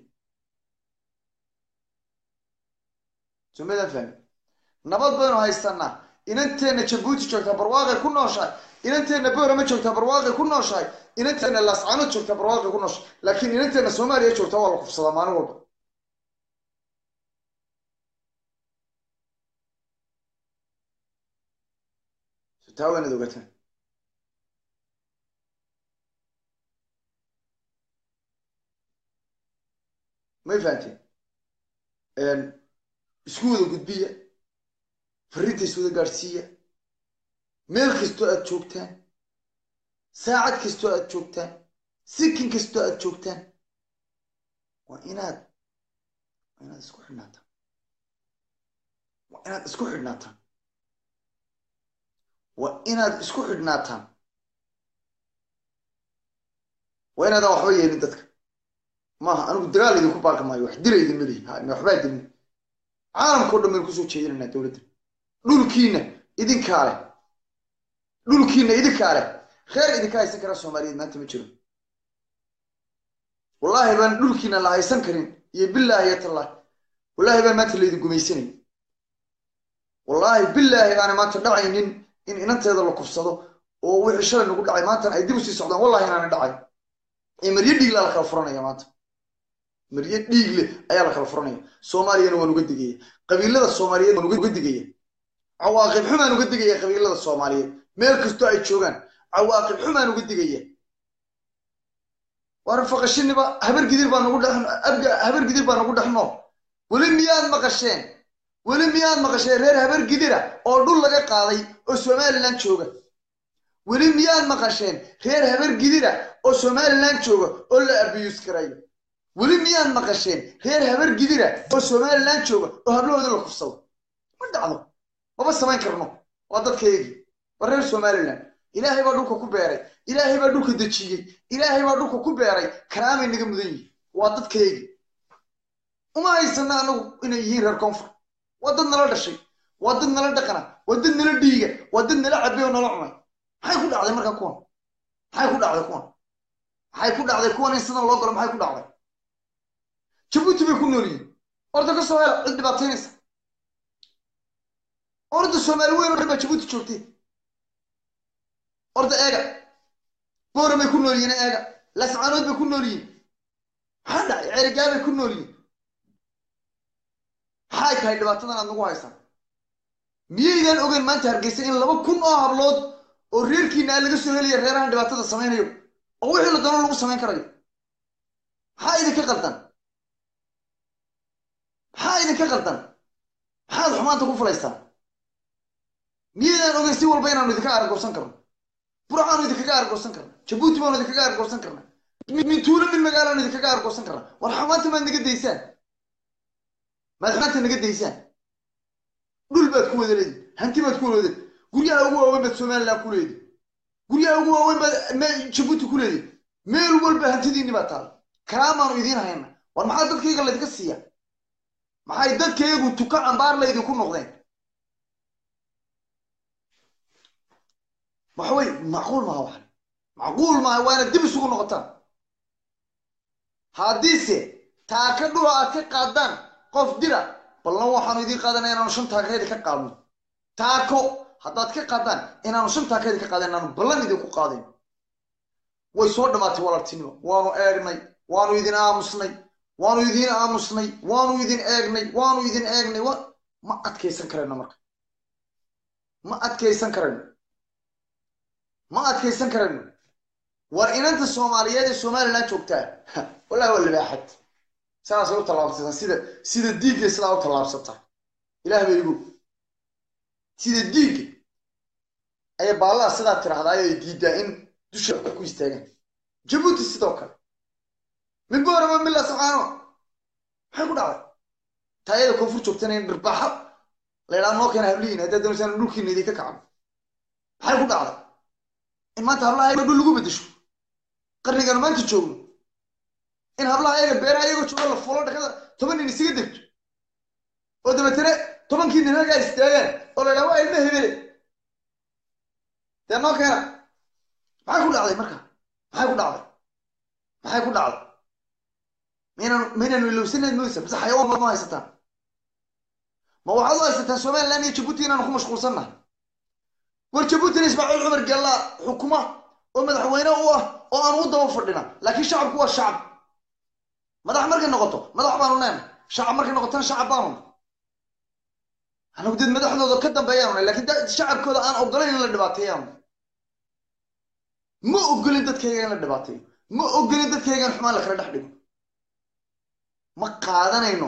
somadan fahmi nabad baynu haysanaa inanteenna jabuuti joogtaa barwaaqay ku nooshahay inanteenna boorama joogtaa barwaaqay ku nooshahay inanteenna laascaanood joogtaa barwaaqay ku nooshahay laakiin inanteenna soomaaliya joogtaa waa la kufsadaa maalin walba taa waa inaad ogaataan may fahanteen isku wada gudbiya farrinta is wada gaadhsiiya meel kastoo aad joogtaan saacad kastoo aad joogtaan sikin kastoo aad joogtaan waa inaad waa inaad isku xidhnaataan waa inaad isku xidhnaataan waa inaad isku xidhnaataan waa inaadaan waxba yeelin dadka maaha anigu dagaal idinku baaqi maayo wax dila idin melihi ha waxbaa dilin caalamkao dhan baynu kusoo jeedinaynaa dowladda dhulkiina idinkaa leh dhulkiina idinkaa leh reer idinka haysan kara soomaaliyeed maanta ma jiro wallaahi baan dhulkiina la haysan karin iyo bilaahi iyo tallaahi wallaahi baan maanta laydin gumaysanay wallaahi bilaahi aana maanta dhacaynin in inanteeda la kufsado oo wixii shalay nagu dhacay maantana ay dib usii socdaan wallahi inaana dhacay ee maryo dhiigle la kala furanaya maanta maryo dhiigle ayaa la kala furanaya soomaaliyana waan uga digaya qabiilada soomaaliyeed waan uga digaya cawaaqib xumaan uga digaya qabiilada soomaaliyeed meel kastoo ay joogaan cawaaqib xumaan uga digaya waar faqashiniba habar gidir baa nagu dhex abga habar gidir baa nagu dhex nool weli miyaad maqasheen weli miyaad maqasheen reer habar gidira oo dhul laga qaaday oo somaliland jooga weli miyaad maqasheen reer habar gidira oo somaliland jooga oo la abiyus karayo weli miyaad maqasheen reer habar gidira oo somaliland jooga oo hablahooda la kufsado ma dhacdo maba samayn karno waa dadkaygii waa reer somaliland ilaahay baa dhulka ku beeray ilaahay baa dhulka dejiyey ilaahay baa dhulka ku beeray karaamay naga mudan yihin waa dadkaygii uma haysana anagu inay yihiin reer koonfur waa dad nala dhashay waa dad nala dhaqana waa dad nala dhiiga waa dad nala cabay oo nala cunay maxay ku dhacday marka kuwan maxay ku dhacday kuwan maxay ku dhacday kuwan in sidan loo galo maxay ku dhacday jabuuti bay ku nool yihiin orda ka soo hela cid dhibaataynaysa orda soomaali weyn oo dhan baa jabuuti joogtay orda eega boora bay ku nool yihiin eega lascaanood bay ku nool yihiin maxaa dhacay ceerigaa bay ku nool yihiin maxay tahay dhibaatadan aad nagu haysaan miyaydaan ogeyn maanta hargeysa in laba kun oo hablood oo reerkiina laga soo helaya reerahan dhibaatada samaynayo oo wixii la doono lagu samayn karayo maxaa idinka qaldan maxaa idinka qaldan maxaad xumaanta ku fulaysaan miyaydaan ogeyn si walba inaanu idinka argoosan karno buracaanu idinkaga argoosan karna jabuuti baanu idinkaga argoosan karna min tuulo min magaalaanu idinkaga argoosan karna war xumaanta maad naga daysaan maad xumaanta naga daysaan dhul baad ku wada leedi hanti baad ku wada leedi guryaha ugu waaweyn baad somaliland ku leedi guryaha ugu waaweyn baad jabuuti ku leedi meel walba hantidiinni baa taala karaamaanu idiin hayna war maxaa dadkayga laydinka siiya maxay dadkaygu tuka cambaar laydinku noqdeen waxawey macquul maaha waxan macquul maaha waa inaad dib isugu noqotaan haddiise taaka dhula aad ka qaadaan qof dira ballan waxaanu idiin qaadanaya inaanu shan taakayda ka qaadno taako haddaad ka qaadaan inaanu shan taakayda ka qaadan inaanu ballan idinku qaadayn way soo dhammaatay walaaltinimo waanu eegnay waanu idin aamusnay waanu idin aamusnay waanu idin eegnay waanu idin eegnay ma adkaysan karayno marka ma adkaysan karayno ma adkaysan karayno war inanta soomaaliyeed ee somaliland joogtaa wallahi waa libaaxad saasay u tallaabsataa sida sida diigga sidaa u tallaabsataa ilaah bay igu sida diigga ayay baallaha sidaa tirahdaa ay diidaa in dusha wax ku istaagaan jabuuti sidoo kale min boorama mila saxaano maxay ku dhacday taayada koonfur joogtana in dhirbaaxo la ydhaha noo keena hablihiin haddaad doonaysaan dhulkiina idinka kacno maxay ku dhacday in maanta hablaha ayaga dhul lagu bedesho qarnigan maanta joogno in hablaha ayaga beeraha ayagoo jooga la fulo dhakada toban nin isaga degto oo dabeetana tobankii nin halkaa istaagaan oo la ydhaha waa ilma hebele dee noo keena maxay ku dhacday marka maxay ku dhacday maxay ku dhacday maynaan maynaanu ilowsanayd moysa mise xayawaan baad ma haysataan ma waxaad u haysataan somaliland iyo jabuuti inaanu ku mashquulsannahay war jabuutina ismaaciil cumar gallaa xukuma oo madaxweyne u ah oo aan u daba fadhina laakiin shacabku waa shacab madax markay noqoto madax baanu neenay shacab markay noqotona shacab baanu anagu dad madaxdooda ka dambeeyaanu nay lakiin shacabkooda aan ogolayn in la dhibaateeyaanu ma ogolin dadkayga in la dhibaateeyo ma ogolin dadkayga in xumaan la kala dhex dhigo ma qaadanayno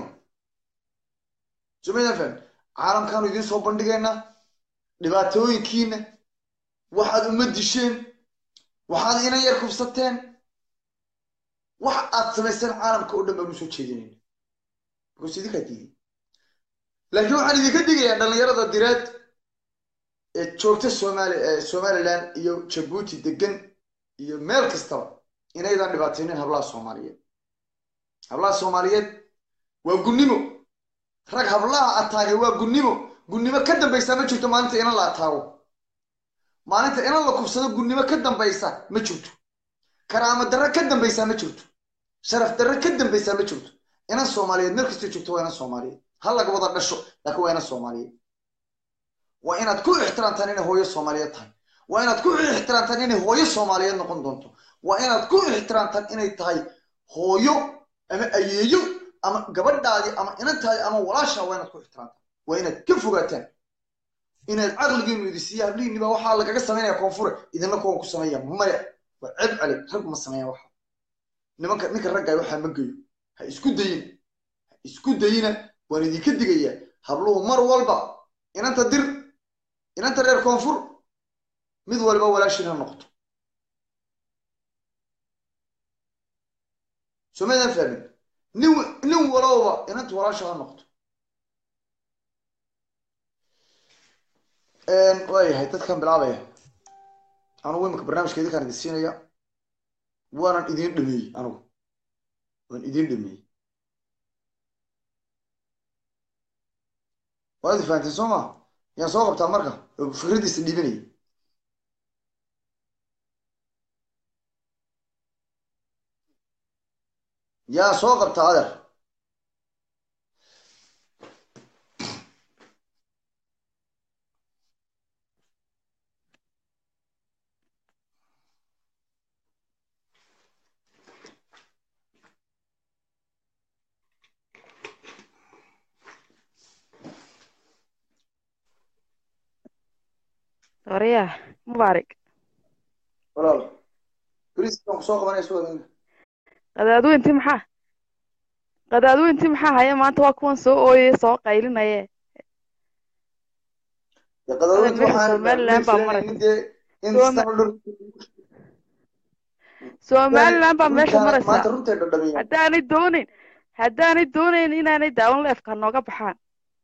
sumaydan fahmi caalamkaanu idiin soo bandhigaynaa dhibaatooyinkiina waxaad uma disheen waxaad inan yar kubsateen wax aad samayseen caalamka oo dhan baan usoo jeedinayna because idinkaa diiday laakiin waxaan idinka digayaa dhallinyarada direed ee joogta somali somaliland iyo jabuuti degan iyo meel kastaba inaydan dhibaataynin hablaha soomaaliyeed hablaha soomaaliyeed waa gunnimo rag hablaha ataagay waa gunnimo gunnimo ka dambaysa ma jirto maalinta inan la ataago maalinta inan la kubsado gunnimo ka dambaysa ma jirto karaamo darre ka dambaysa ma jirto sharaf darre ka dambaysa ma jirto inan soomaaliyeed meel kastoo joogto waa inan soomaaliyeed ha laga wada dhasho laakiin waa inan soomaaliyeed waa inaad ku ixtiraamtaan inay hooyo soomaaliyeed tahay waa inaad ku ixtiraamtaan inay hooyo soomaaliyeed noqon doonto waa inaad ku ixtiraamtaan inay tahay hooyo ama ayeeyo ama gabadhaadii ama inantaadii ama walaashaa waa inaad ku ixtiraamtaan waa inaad ka fogaataan inaad caqligiinu idi siiya hablihiinni baa waxaa lagaga samaynaya koonfure idinna kuwan ku sameeya maya waa ceeb cali rag ma sameeya waxa nimanka ninka raggaay waxaa ma geyo ha isku dayin ha isku dayina waan idinka digayaa habluhu mar walba inanta dir inanta reer koonfur mid walba walaashiin ha noqoto somaydaan fahmin nin nin walowba inanta walaasha ha noqoto waayahay dadkan bilaabaya anugu imika barnaamijka idinkaan idin siinaya waanan idin dhameeyey anugu waan idin dhameeyey waad i fahanteen soo ma yaan soo qabtaa marka oo fikraddiisa dhiibanaya yaa soo qabtaa adeer Soraya, Mubaarak. walaal beriis baan kusoo qabanaya soo adina Qadaadweyntii maxaa? Qadaadweyntii maxaa haya maanta waa kuwan soo ooyay soo qaylinaya. dee qadaadweynta meesha waxaan Somaliland baa filanaynin maraysa. dee in Soma- sano dhan Somaliland baa meesha runtaan- maanta maraysa. runtay dhadhamiyaan Haddaanay doonayn, haddaanay doonayn inaanay daawan leefka nooga baxaan.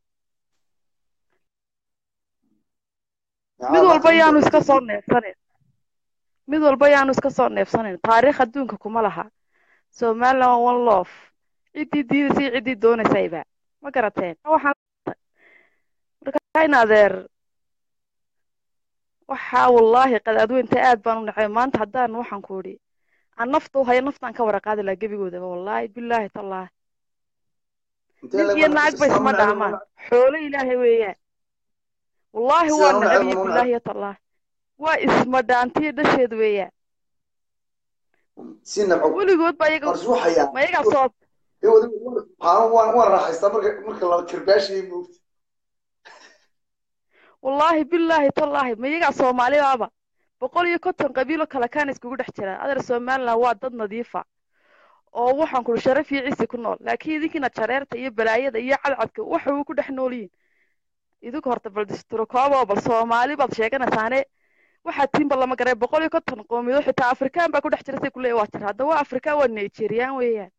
Mid walba yaanu iska soo neefsanin. Mid walba yaanu iska soo neefsanin. Taariikh adduunka kuma laha. Somaliland waa one love. Ciddii diidaysay iyo ciddii doonaysayba. Ma garateen? Waxaan marka in adeer waxaa wallaahi qadaadweynta aad baan u nacay maanta haddaan waxaan ku idhi aan nafta u hayo naftaan ka wara qaadi lahaa gebigoodaba wallaahi bilaahi tallaahi nin iyo naag ba isma dhaamaan xoolo ilaahay weeyaan wallaahi waa Sidaan u nacab neceb iyo ma u bilaahi tallaahi waa isma dhaantiyo dhasheed weeyaan si nabco weligood ba iyaga qars waxayaa ma iyagaa soo waxaan waan waan raaxaystaa marka marka la kirbaashayay moogta wallaahi bilaahi tallaahi ma iyagaa soomaalibaaba boqol iyo konton qabiilo kale kaana iskugu dhex jira adeer somaliland waa dad nadiifa oo waxaan kuli sharaf iyo cisi ku nool laakiin idinkiina jareerta iyo balaayada iyo cadcadka waxa uu ku dhex nool yihin idinku horta bal disturokoobo bal soomaali baad sheeganaysaane waxaa tiinba lama garay boqol iyo konton qoomiyadood xitaa afrikaan baa ku dhex jira say kuleeya waa jira hadda waa afrikaan waa nigerian weeyaan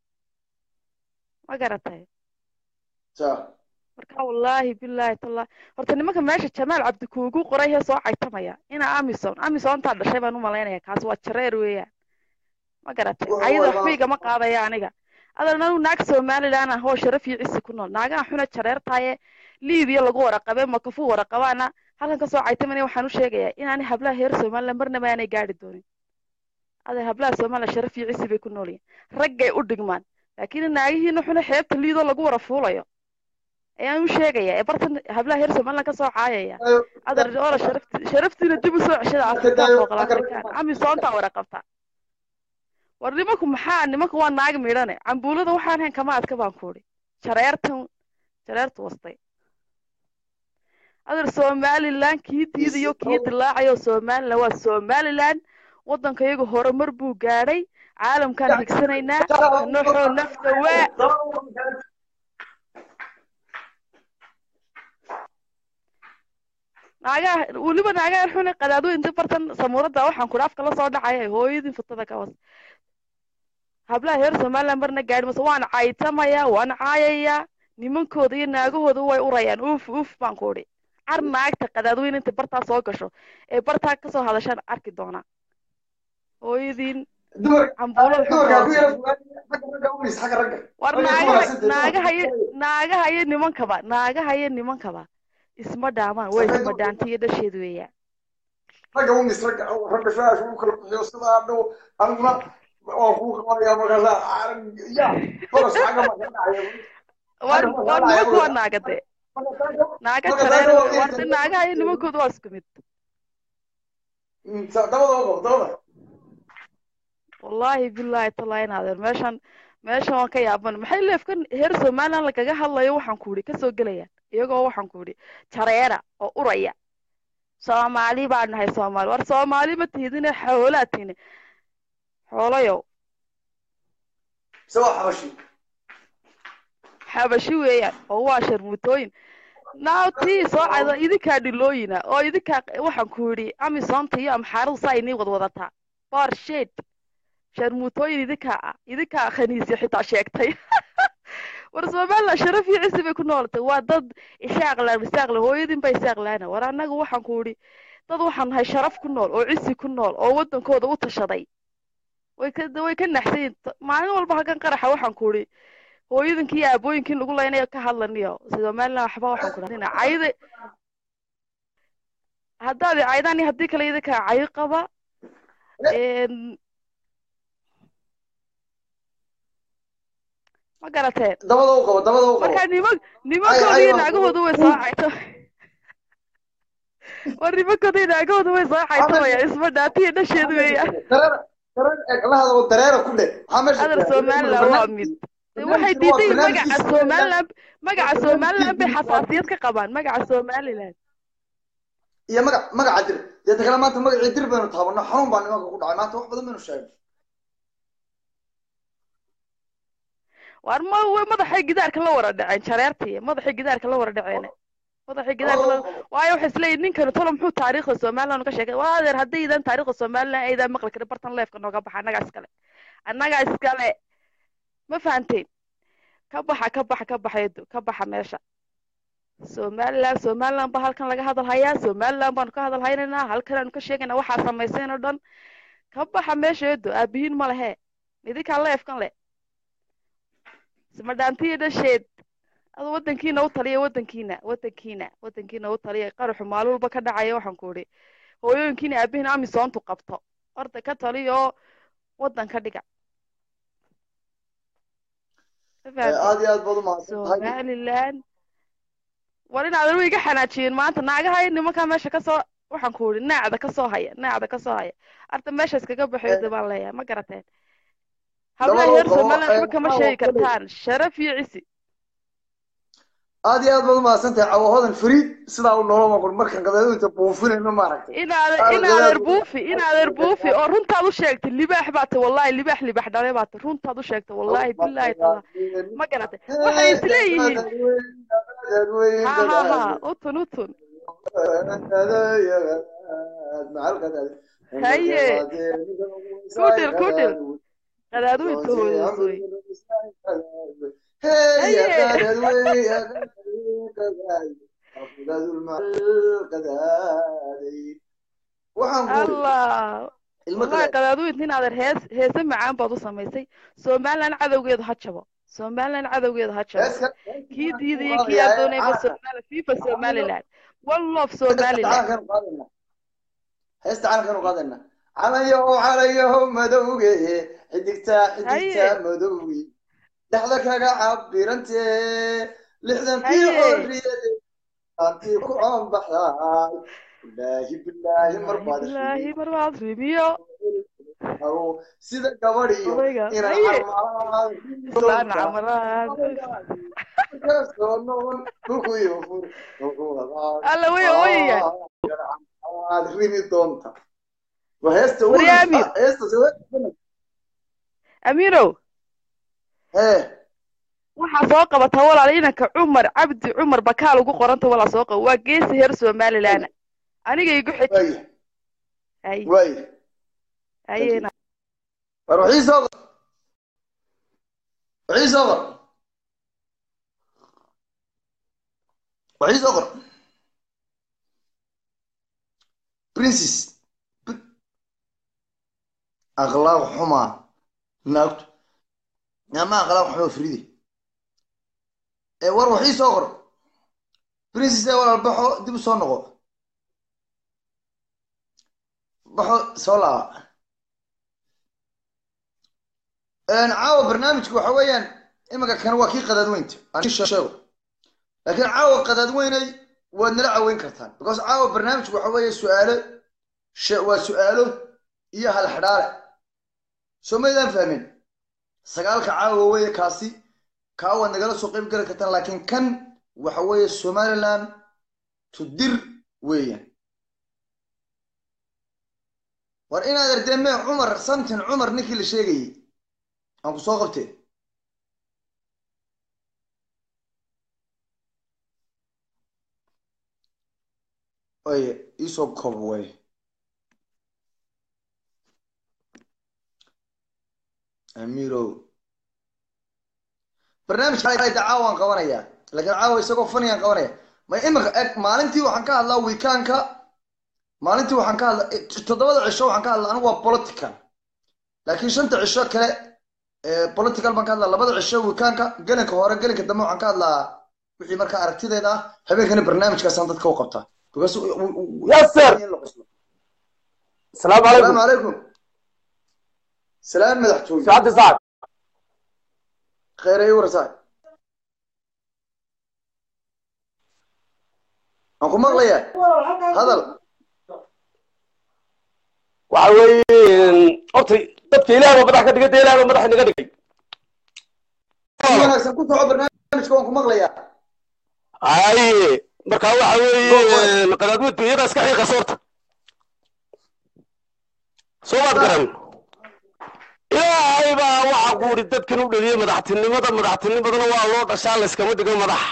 ma garatay sa marka wallaahi bilaahi tallaahi horta nimanka meesha jamaal cabdi kuugu qoray hee soo caytamaya ina amison amisontaa dhashay baan u malaynaya kaas waa jareer weeyaan ma garatay Wuxuu cayada wadaa- waxba igama qaadaya aniga adan anu naag somaliland ah oo sharaf iyo cisi ku nool naagaha xuna jareertaaye liibiya lagu waraqabe makafu waraqabaana halkan kasoo caytamanaya waxaan u sheegayaa inaanay hablaha heer somaliland marnaba aanay gaadhi doonin adeer hablaha somaliland sharaf iyo cisi bay ku nool yihin raggay u dhigmaan laakiin naagihiina xuna xeebta liidoo lagu wara fuulayo ayaan u sheegayaa ee bartan hablaha heer somaliland kasoo caayaya adar ola sharafti sharaftiina dib u soo ceshada afrikaan booqol afrikaan amisoontaa wara qabta war nimanku maxaa nimanku waa naag midhane cambuulada waxaan hayn kama adka baan ku idhi jareertan jareertu wastay adar somaliland kii diidayo kii dilaacayo somaliland waa somaliland waddanka iyaga horumar buu gaadhay caalamkaan higsanaynaa kanoxoo nafta waa naagaha weliba naagaha xune qadaadooyinta bartan samuurada waxaan kudha afka la soo dhacaya hooyadin futada ka hoos hablaha reer somaliland marna gaadhi mase waan caytamaya waan caayaya nimankooda iyo naagahooda way urayaan uuf uuf baan ku udhi car naagta qadaadweyn inta bartaa soo gasho ee bartaa kasoo hadashaan arki doonaa hooyadiin dumarka cambuulada dumarka ku xunta yara xagga ragga umis xagga ragga war Ragga ku naagaha wanaagsan tahay. naagaha iyo naagaha iyo nimankaba naagaha iyo nimankaba isma dhaamaan way Sameeyo. isma dhaanta iyo dhasheed weeyaan ragga umis ragga ragga shaash ugu kala bixiyo sidaa dhow aniguna waan kuu qabanaya markaasa ya toros xagga ma ka dhacaya war Hadda war waxaa nimanku waa dhacaya naagade marka naaga marka jareer taana waa warta naagaha iyo nimankooda waa isku mid dabada oo dabada wallaahi billahi tallahi naadeer meeshan meeshan waan ka yaaban maxay leefkan heer somaliland lagaga hadlayo waxaan ku idhi kasoo gelayaan iyagoo waxaan ku idhi jareera oo uraya soomaali baan nahay soomaali war soomaali ma tihidine xoolaa tihine xoolayow se waa xabashi xabashi weeyaan oo waa sharmutooyin now tii soo cada idinkaa dhilooyina oo idinkaa waxaan ku idhi amisonta iyo amxaaradu saa inii wadwadataa barshed sharmutooyin idinkaa ah idinkaa khaniisya xitaa sheegtay war somaliland sharaf iyo cisi bay ku noolatay waa dad ishaaqlaan isaaqla hooyadin ba isaaqlaana war annaga waxaan ku idhi dad waxaan nahay sharaf ku nool oo cisi ku nool oo waddankooda u tashaday way ka way ka naxsan yihiin maalin walba halkan qaraxa waxaan ku idhi hooyadinkii iyo aabooyinkii lagu laynayo ka hadlaniyo somaliland waxba waxaan ku dhahnina cayda haddaad i caydaan iyo haddii kale idinkaa cayo qaba Een, ma garateen dabada u qabo dabada u qabo marka niman Ay, nimankooda ay, iyo waa- naagahooda way soo cayto war nimankooda iyo naagahooda way soo caytamaya isma dhaatiyo dhasheedu weeyaan dareera dareera la hadlo dareera ku dhe maxaa meesha adar somaliland waa mid waxay diiday magaca somaliland magaca somaliland bay xasaasiyad ka qabaan magaca somaliland iyo magac magaca dir dee ta kale maanta magacii dir baynu taabano xanuun baa nimanka ku dhacay maanta wax badan baynu sheegay war ma way madaxay gidaarka la wara dhaceen jareertii madaxay gidaarka la wara dhaceen madaxay gidaarka la waayo waxay isleeyihin ninkani tolo muxuu taariikhda somaliland ka sheegay waa adeer haddaydan taariikhda somaliland aydan maqli karin bartan leefka nooga baxa annagaa iskale annagaa iskale ma fahanteen ka baxa ka baxa ka baxa edo ka baxa meesha somaliland somaliland baa halkan laga hadal hayaa somaliland baanu ka hadal haynaynaa halkan aanu ka sheegaynaa waxaa samayseen oo dhan ka baxa meesha edo aabihiin ma lehe idinkaa leefkan le ismadhaantiyo dhasheed adu wadankiina u taliya wadankiina wadankiina wadankiina u taliya qaraxu maalin walba ka dhacaya waxaan ku idhi hooyooyinkiina aabihiin amisoontu qabto horta ka taliya oo wadan ka dhiga Ma fahanteen? aad iyo aad baad u mahadsan tahay somaliland war in aadan iga xanaajiyeen maanta naagaha iyo nimankaa meesha kasoo waxaan ku idhi naacda kasoo haya naacda kasoo haya arta meesha iskaga baxeedo baan leeyahay ma garateen hablaha Dabadoo reer qabo, somaliland ee, waxba kama maxaa sheegi waa kuley? kartaan sharaf iyo cisi aad iyo aad baad u mahadsan tahay cawahodan fariid sidaa u noloma qor markaan qadaadooyinta buufinayno maaragtay inaadan Aad inaadan gadaal- buufi inaadan buufi oo runtaad u sheegtay libaax baad tahay wallahi libaax libaax dhalay baad tahay runtaad u sheegtay wallahi billahi taala ma garatay waxay isleeyihiin ha ha ha utun utun Haye. Kudhil, kudhil. qadaadooyinka hooyooy waxaan ku allah ilmo wallahi kale qadaadooyinta inaadan hees heese macaan baad u samaysay somaliland cadowgeeda ha jabo somaliland cadowgeeda ha jabo heeska kii diidaya kii adoonayba somaliland fifa somaliland one love somaliland heesta calankaanu qaadayna calanyahow calanyahow madowge xidigtaa xidigtaa Haye. madowge dhexda kaga cabirantee lixdankii Haye. xorriyade aantii ku coonbaxdaay bilaahi bilaahi marbaad ilaahi marbaad rimiyo Awo, sida gabadhiyo Odayga. inaan Haye. carmaan Fulaan camaraan. kasoo noqon dhulku iyo fur dhulku wadaad. alla way wayaya aad rimi doonta waa heesta ugu Waryaami. ah, heesta soo amiinow hee waxaa soo qabata walaal inanka cumar cabdi cumar bakaal ugu qoranta walaa soo qabo waa geesi heer somaliland aniga igu xiji waaya haye waaya hayeena war waxii soo qor waxii soo qor waxii soo qor princess P- akhlaaq xumaa naagtu ama akhlaaq xumaa fride ee war waxii soo qor princess ee walaal baxo dib u soo noqo baxo soo laaba caawa barnaamijku waxa weeyaan iminka kan waa kii qadaadweynta aan ii sheego laakiin caawa qadaadweynay waad nala caweyn kartaan because caawa barnaamijku waxa weeye su-aalo she- waa su-aalo iyo halxidhaale soo maydaan fahmin sagaalka caawa weeye kaasi kaa waad nagala soo qayb geli kartaan laakiin kan waxa weeye somaliland to dir weeyaan war inaad ardemee cumar santin cumar ninkii la sheegayey aan ku soo qabtee waye iisoo koob waye amiirow barnaamijka caawaan qabanayaa laakiin caawa isagoo faniyaan qabanaya ma imika eg maalintii waxaan ka hadlaa wiikaanka maalintii waxaan ka hadlaa toddobada cisho waxaan ka hadlaa anigu waa political laakiin shanta cisho kale political baan ka hadlaa labada cisho wiikaanka gelinka hore gelinka dambe waxaan ka hadlaa wixii markaa aragtideeda ah habeenkana barnaamijkaasaan dadka u qabtaa because ياسر السلام السلام عليكم عليكم سلام مدحتوي سعد سعد خير اي ورساي أنكم مغلية هذا waxa weeye horta dadka ilaah baa madax ka dhigay dee ilaah baa madax inaga dhigay wanaagsan ku soco barnaamijka waan ku maqlayaa haye marka waxa weeye qadaadweyntu iyada iska xiiqa soorta soo maad garan ilaahay baa waxa ku uri dadkan u dhaliyey madaxtinimada madaxtinimadana waa loo dhashaa layskama dhigo madax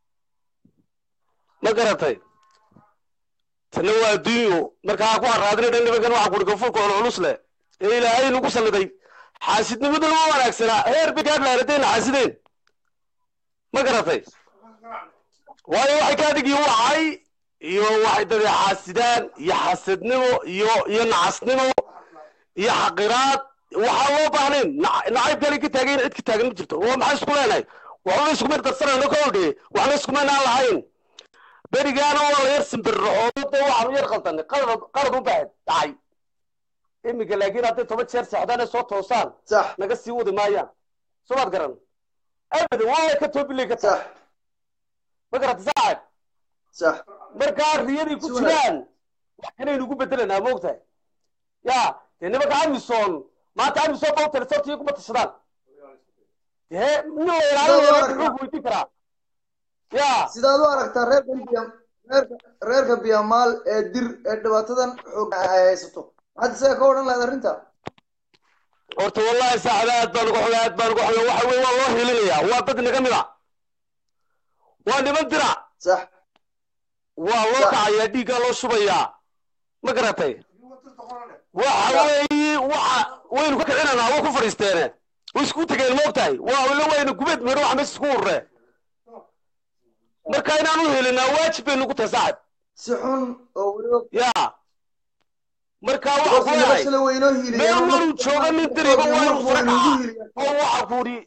ma garatay tanna waa adduunyo markaa ku haraadina dhan nimankan waxa kuri gafurka ol culus leh ee ilaahay nagu salliday xaasidnimaduna ma wanaagsanaa heer bay gaadh laharadeen xaasideen ma garatay waayo waxay kaa dhigi wacay iyo waxay dadee xaasidaan iyo xasadnimo iyo iyo nacasnimo iyo xaqiraad waxaa loo baahnayn nac- nacayb kale ka taagayn cid ka taagan ma jirto waa maxay isku leenahay waxba iskumay darsanayno ka odhe waxna iskumaynaan lahayn berigaana waa la yar simbirraxoodo waxaanu yar qaldanay qalad qalad u baahan dhacay iminka laakiin hadday toban jeer seexdaan soo toosaan صح naga sii wadi maayaan soo maad garan abadan waa ka toobilay ka tahay صح ma garata saaxib صح markaa riyadii ku Si wanaagsan. jiraan wax kanaynu ku bedelanaa moogtahay ya dee nimanka amison maanta amison ba u talisotiyo kuma tashadaan dee nin la ilaalinayo xoog weydiin karaa ya sidaad u aragtaa reerka biya reerka reerka biyamaal ee dir ee dhibaatadan xoog ay haysato maxaad isaga ka odhan lahayd arrinta horta wallahi saaxiba aad baan uga xogay aad baan uga xogay waxa weye waa loo hilinaya waa dad inaga mid a waa niman dirac صح waa loo Sax. kacayaa dhiiggaa loo shubayaa ma garatay waxa weeye waxa waynu ka kicinanaa waa ku fadhiisteene way isku tegeen moogtahay waa ila waynu gubeed mero wax meesha isku urure marka inaan u helinaa waajib bay nagu tahay saaxib si xun oo weliba ya marka waxa ku leeyahay nolosha la weynoo hiiliya meel waruu jooga nin diriba waa inuu sare kaca oo waxa ku uri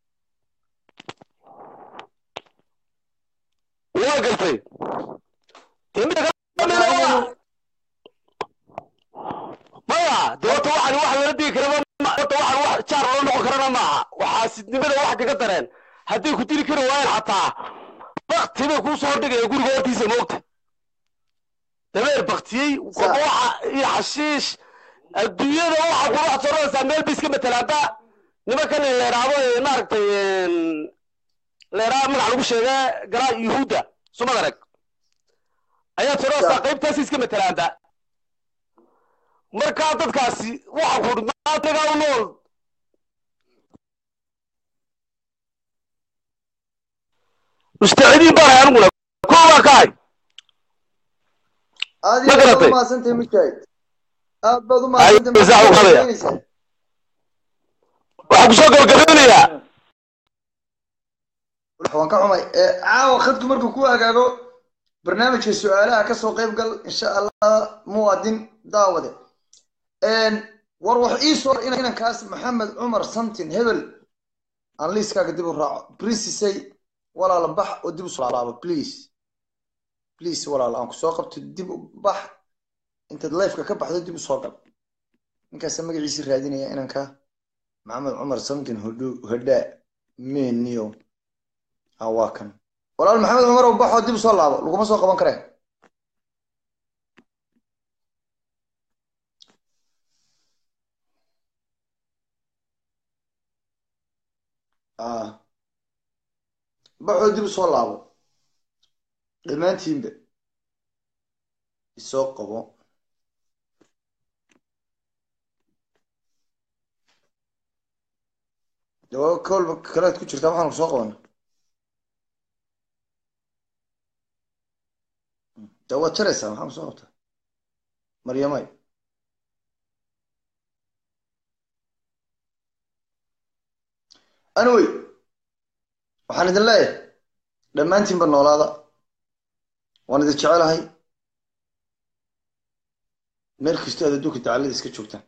waa gartay Timida ka mid ah waa- maya dee horta waxan wax lala digi karaba ma- horta waxan wax jaar loo noqon karana maaha waxaa sidnimada wax kaga dareen hadday ku dili kari waayeen xataa bakti bay kuu soo dhigaya guriga hortiisa moogta dabeer baktiyey kolba waxa iyo xashiish adduunyada waxa kula waxaad soo raraysaa meel bay iska matalaanba nimankan la yidhaahdo ee maaragtay la yidhaahdo magac lagu sheega galaa yuhuudda sumad arag ayaad soo raraysaa qaybtaasi iska matalaanba markaa dadkaasi waxa ku maatagaa u nool mustacidiin baan ahay aniguna koobaa ka hay aad Ma iyo aad baad garatay? u mahadsantahay mujaahid aad baad u Ay, mahadsantahay isax u qadaya. maxaad waxaan kusoo gabagabeynayaa waan ka xumay ee caawa khadku markuu ku hagaago barnaamijka su-aalaha kasoo qayb gal insha allah muwaadin daawade war wax ii soo inankaas maxamed cumar santin hebel aan liiskaaga dib u raaco princesay walaala bax oo dib u soo laabo please please walaala aan kusoo qabto dib u bax intaad lifeka ka baxdo dib u soo gal ninkaasa magaciisi raadinaya inanka maxamed cumar santin hodho hodhaa meniyo ah waa kan walaal maxamed cumar oo baxoo dib u soo laabo laguma soo qaban kareen ah baxoo dib u soo laabo dhammaantiinba isoo qabo dawaabo kolba kalead ku jirtaa waxaanu soo qabana de waad jaraysaa maxaa soo qabtaa maryamay anyway waxaan idin leeyahay dhammaantiinba noolaada waan idin jecelahay meel kastoo aad adduunka dacallada iska joogtaan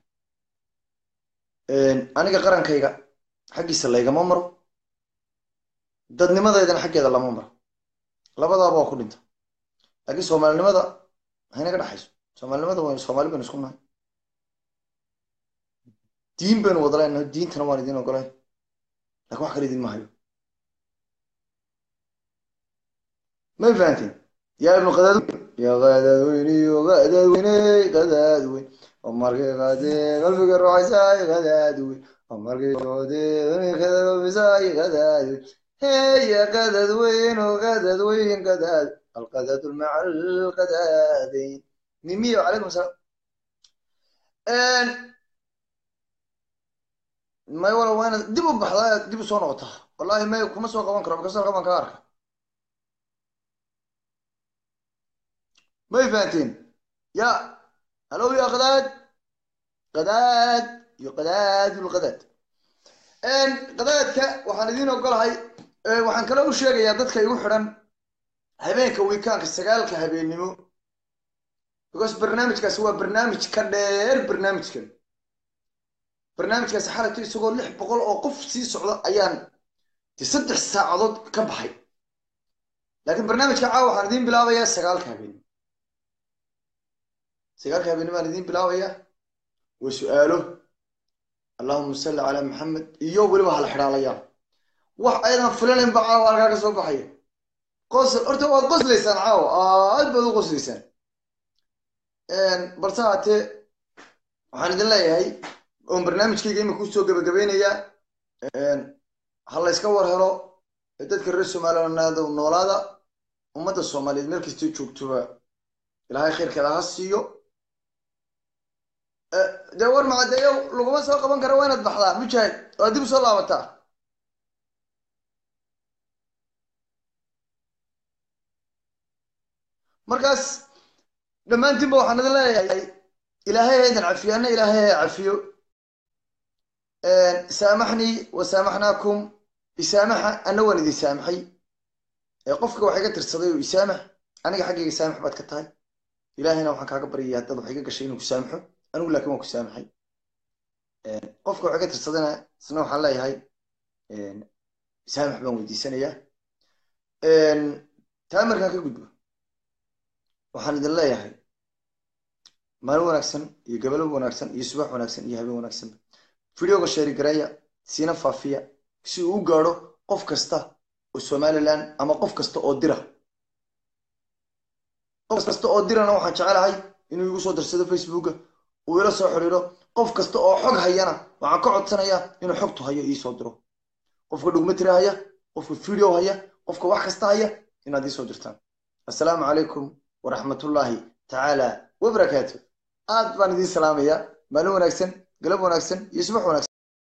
aniga qarankayga xaggiisa laygama maro dadnimadeydana xaggeeda lama maro labadaaba waa ku dhinta laakiin soomaalinimada haynaga dhexayso soomaalinimada waynu soomaali baynu isku nahay diin baynu wada leenahay diintana waan idin ogolayn lakin wax kale idin ma hayo may fahanteen yaa ibnu qadaadweyn ya qadaadweyne yo qadaadweyne qadaadweyn oo markay qaadee qalbiga ruuxaysaay qadaadweyn oo markay joodee kadalobisaay qadaadweyn heya qadaadweyn oo qadaadweyn qadaad القذاة مع القذاذين ميمية وعليكم السلام ان ما ولا وين دبوا بحضايا دبوا سو نقطة والله ما يكون مسوا قوان كرام كسر قوان كارك ما يفهمتين يا هلو يا قذاد قذاد يا قذاد القذاد ان قذادك waxaan idin ogolahay waxaan kale u sheegayaa dadka igu xiran habeenka wiikaanka sagaalka habeennimo because barnaamijkaasi waa barnaamij ka dheer barnaamijkan barnaamijkaasi xalagto isagoo lix boqol oo qof sii socda ayaan de saddex saacadood ka baxay laakiin barnaamijka caawa waxaan idiin bilaabayaa sagaalka habeennimo sagaalka habeennimo aan idiin bilaabayaa waa su-aalo allahuma salli calaa maxamed iyo weliba hala xidhaalayaa wax aydan filanayn ba caawa halkaa ka soo baxaya qosl horta waad qoslaysaan caawa aad baad u qoslaysaan balse haatee waxaan idin leeyahay oon barnaamijkayga imika usoo gabagabeynayaa ha la yska war helo dadka reer somaliland noolaada ummadda soomaaliyeed meel kastay joogtoba ilaahay khayrkeeda ha siiyo dee war macadeeyo laguma soo qaban kara waa inaad baxdaa mujaahid waa dib usoo laabataa markaas dhammaantiinba waxaan idin leeyahay ilaahay ha idin cafiyo anna ilaahay ha cafiyo saamaxnii wa saamaxnaakum isaamaxa anna waan idin saamaxay qofka wax iga tirsaday oo isaamax aniga xaggayga saamax baad ka tahay ilaahayna waxaan kaaga baryaya haddaad wax iga gashay inuu ku saamaxo anigu laakiin waan ku saamaxay qofka wax iga tirsadayna isna waxaan leeyahay saamax baan weydiisanayaa taa markaan ka gudbo waxaan idin leeyahay maalin wanaagsan iyo gabalo wanaagsan iyo subax wanaagsan iyo habeen wanaagsan videoga sheeri gareeya siina faafiya si uu u gaadho qof kasta oo somaliland ama qof kasta oo dira qof kasta oo dirana waxaan jecelahay inuu igu soo darsado facebooka uu ila soo xidhiidho qof kasta oo xog hayana waxaan ka codsanayaa inuu xogtu hayo iisoo diro qofka dhugmatira haya qofka video haya qofka wax kasta haya inaad iisoo dirtaan assalaamu calaykum waraxmatullaahi tacaala wabarakaatu aad baan idiin salaamayaa maalin wanaagsan galab wanaagsan iyo subax wanaagsan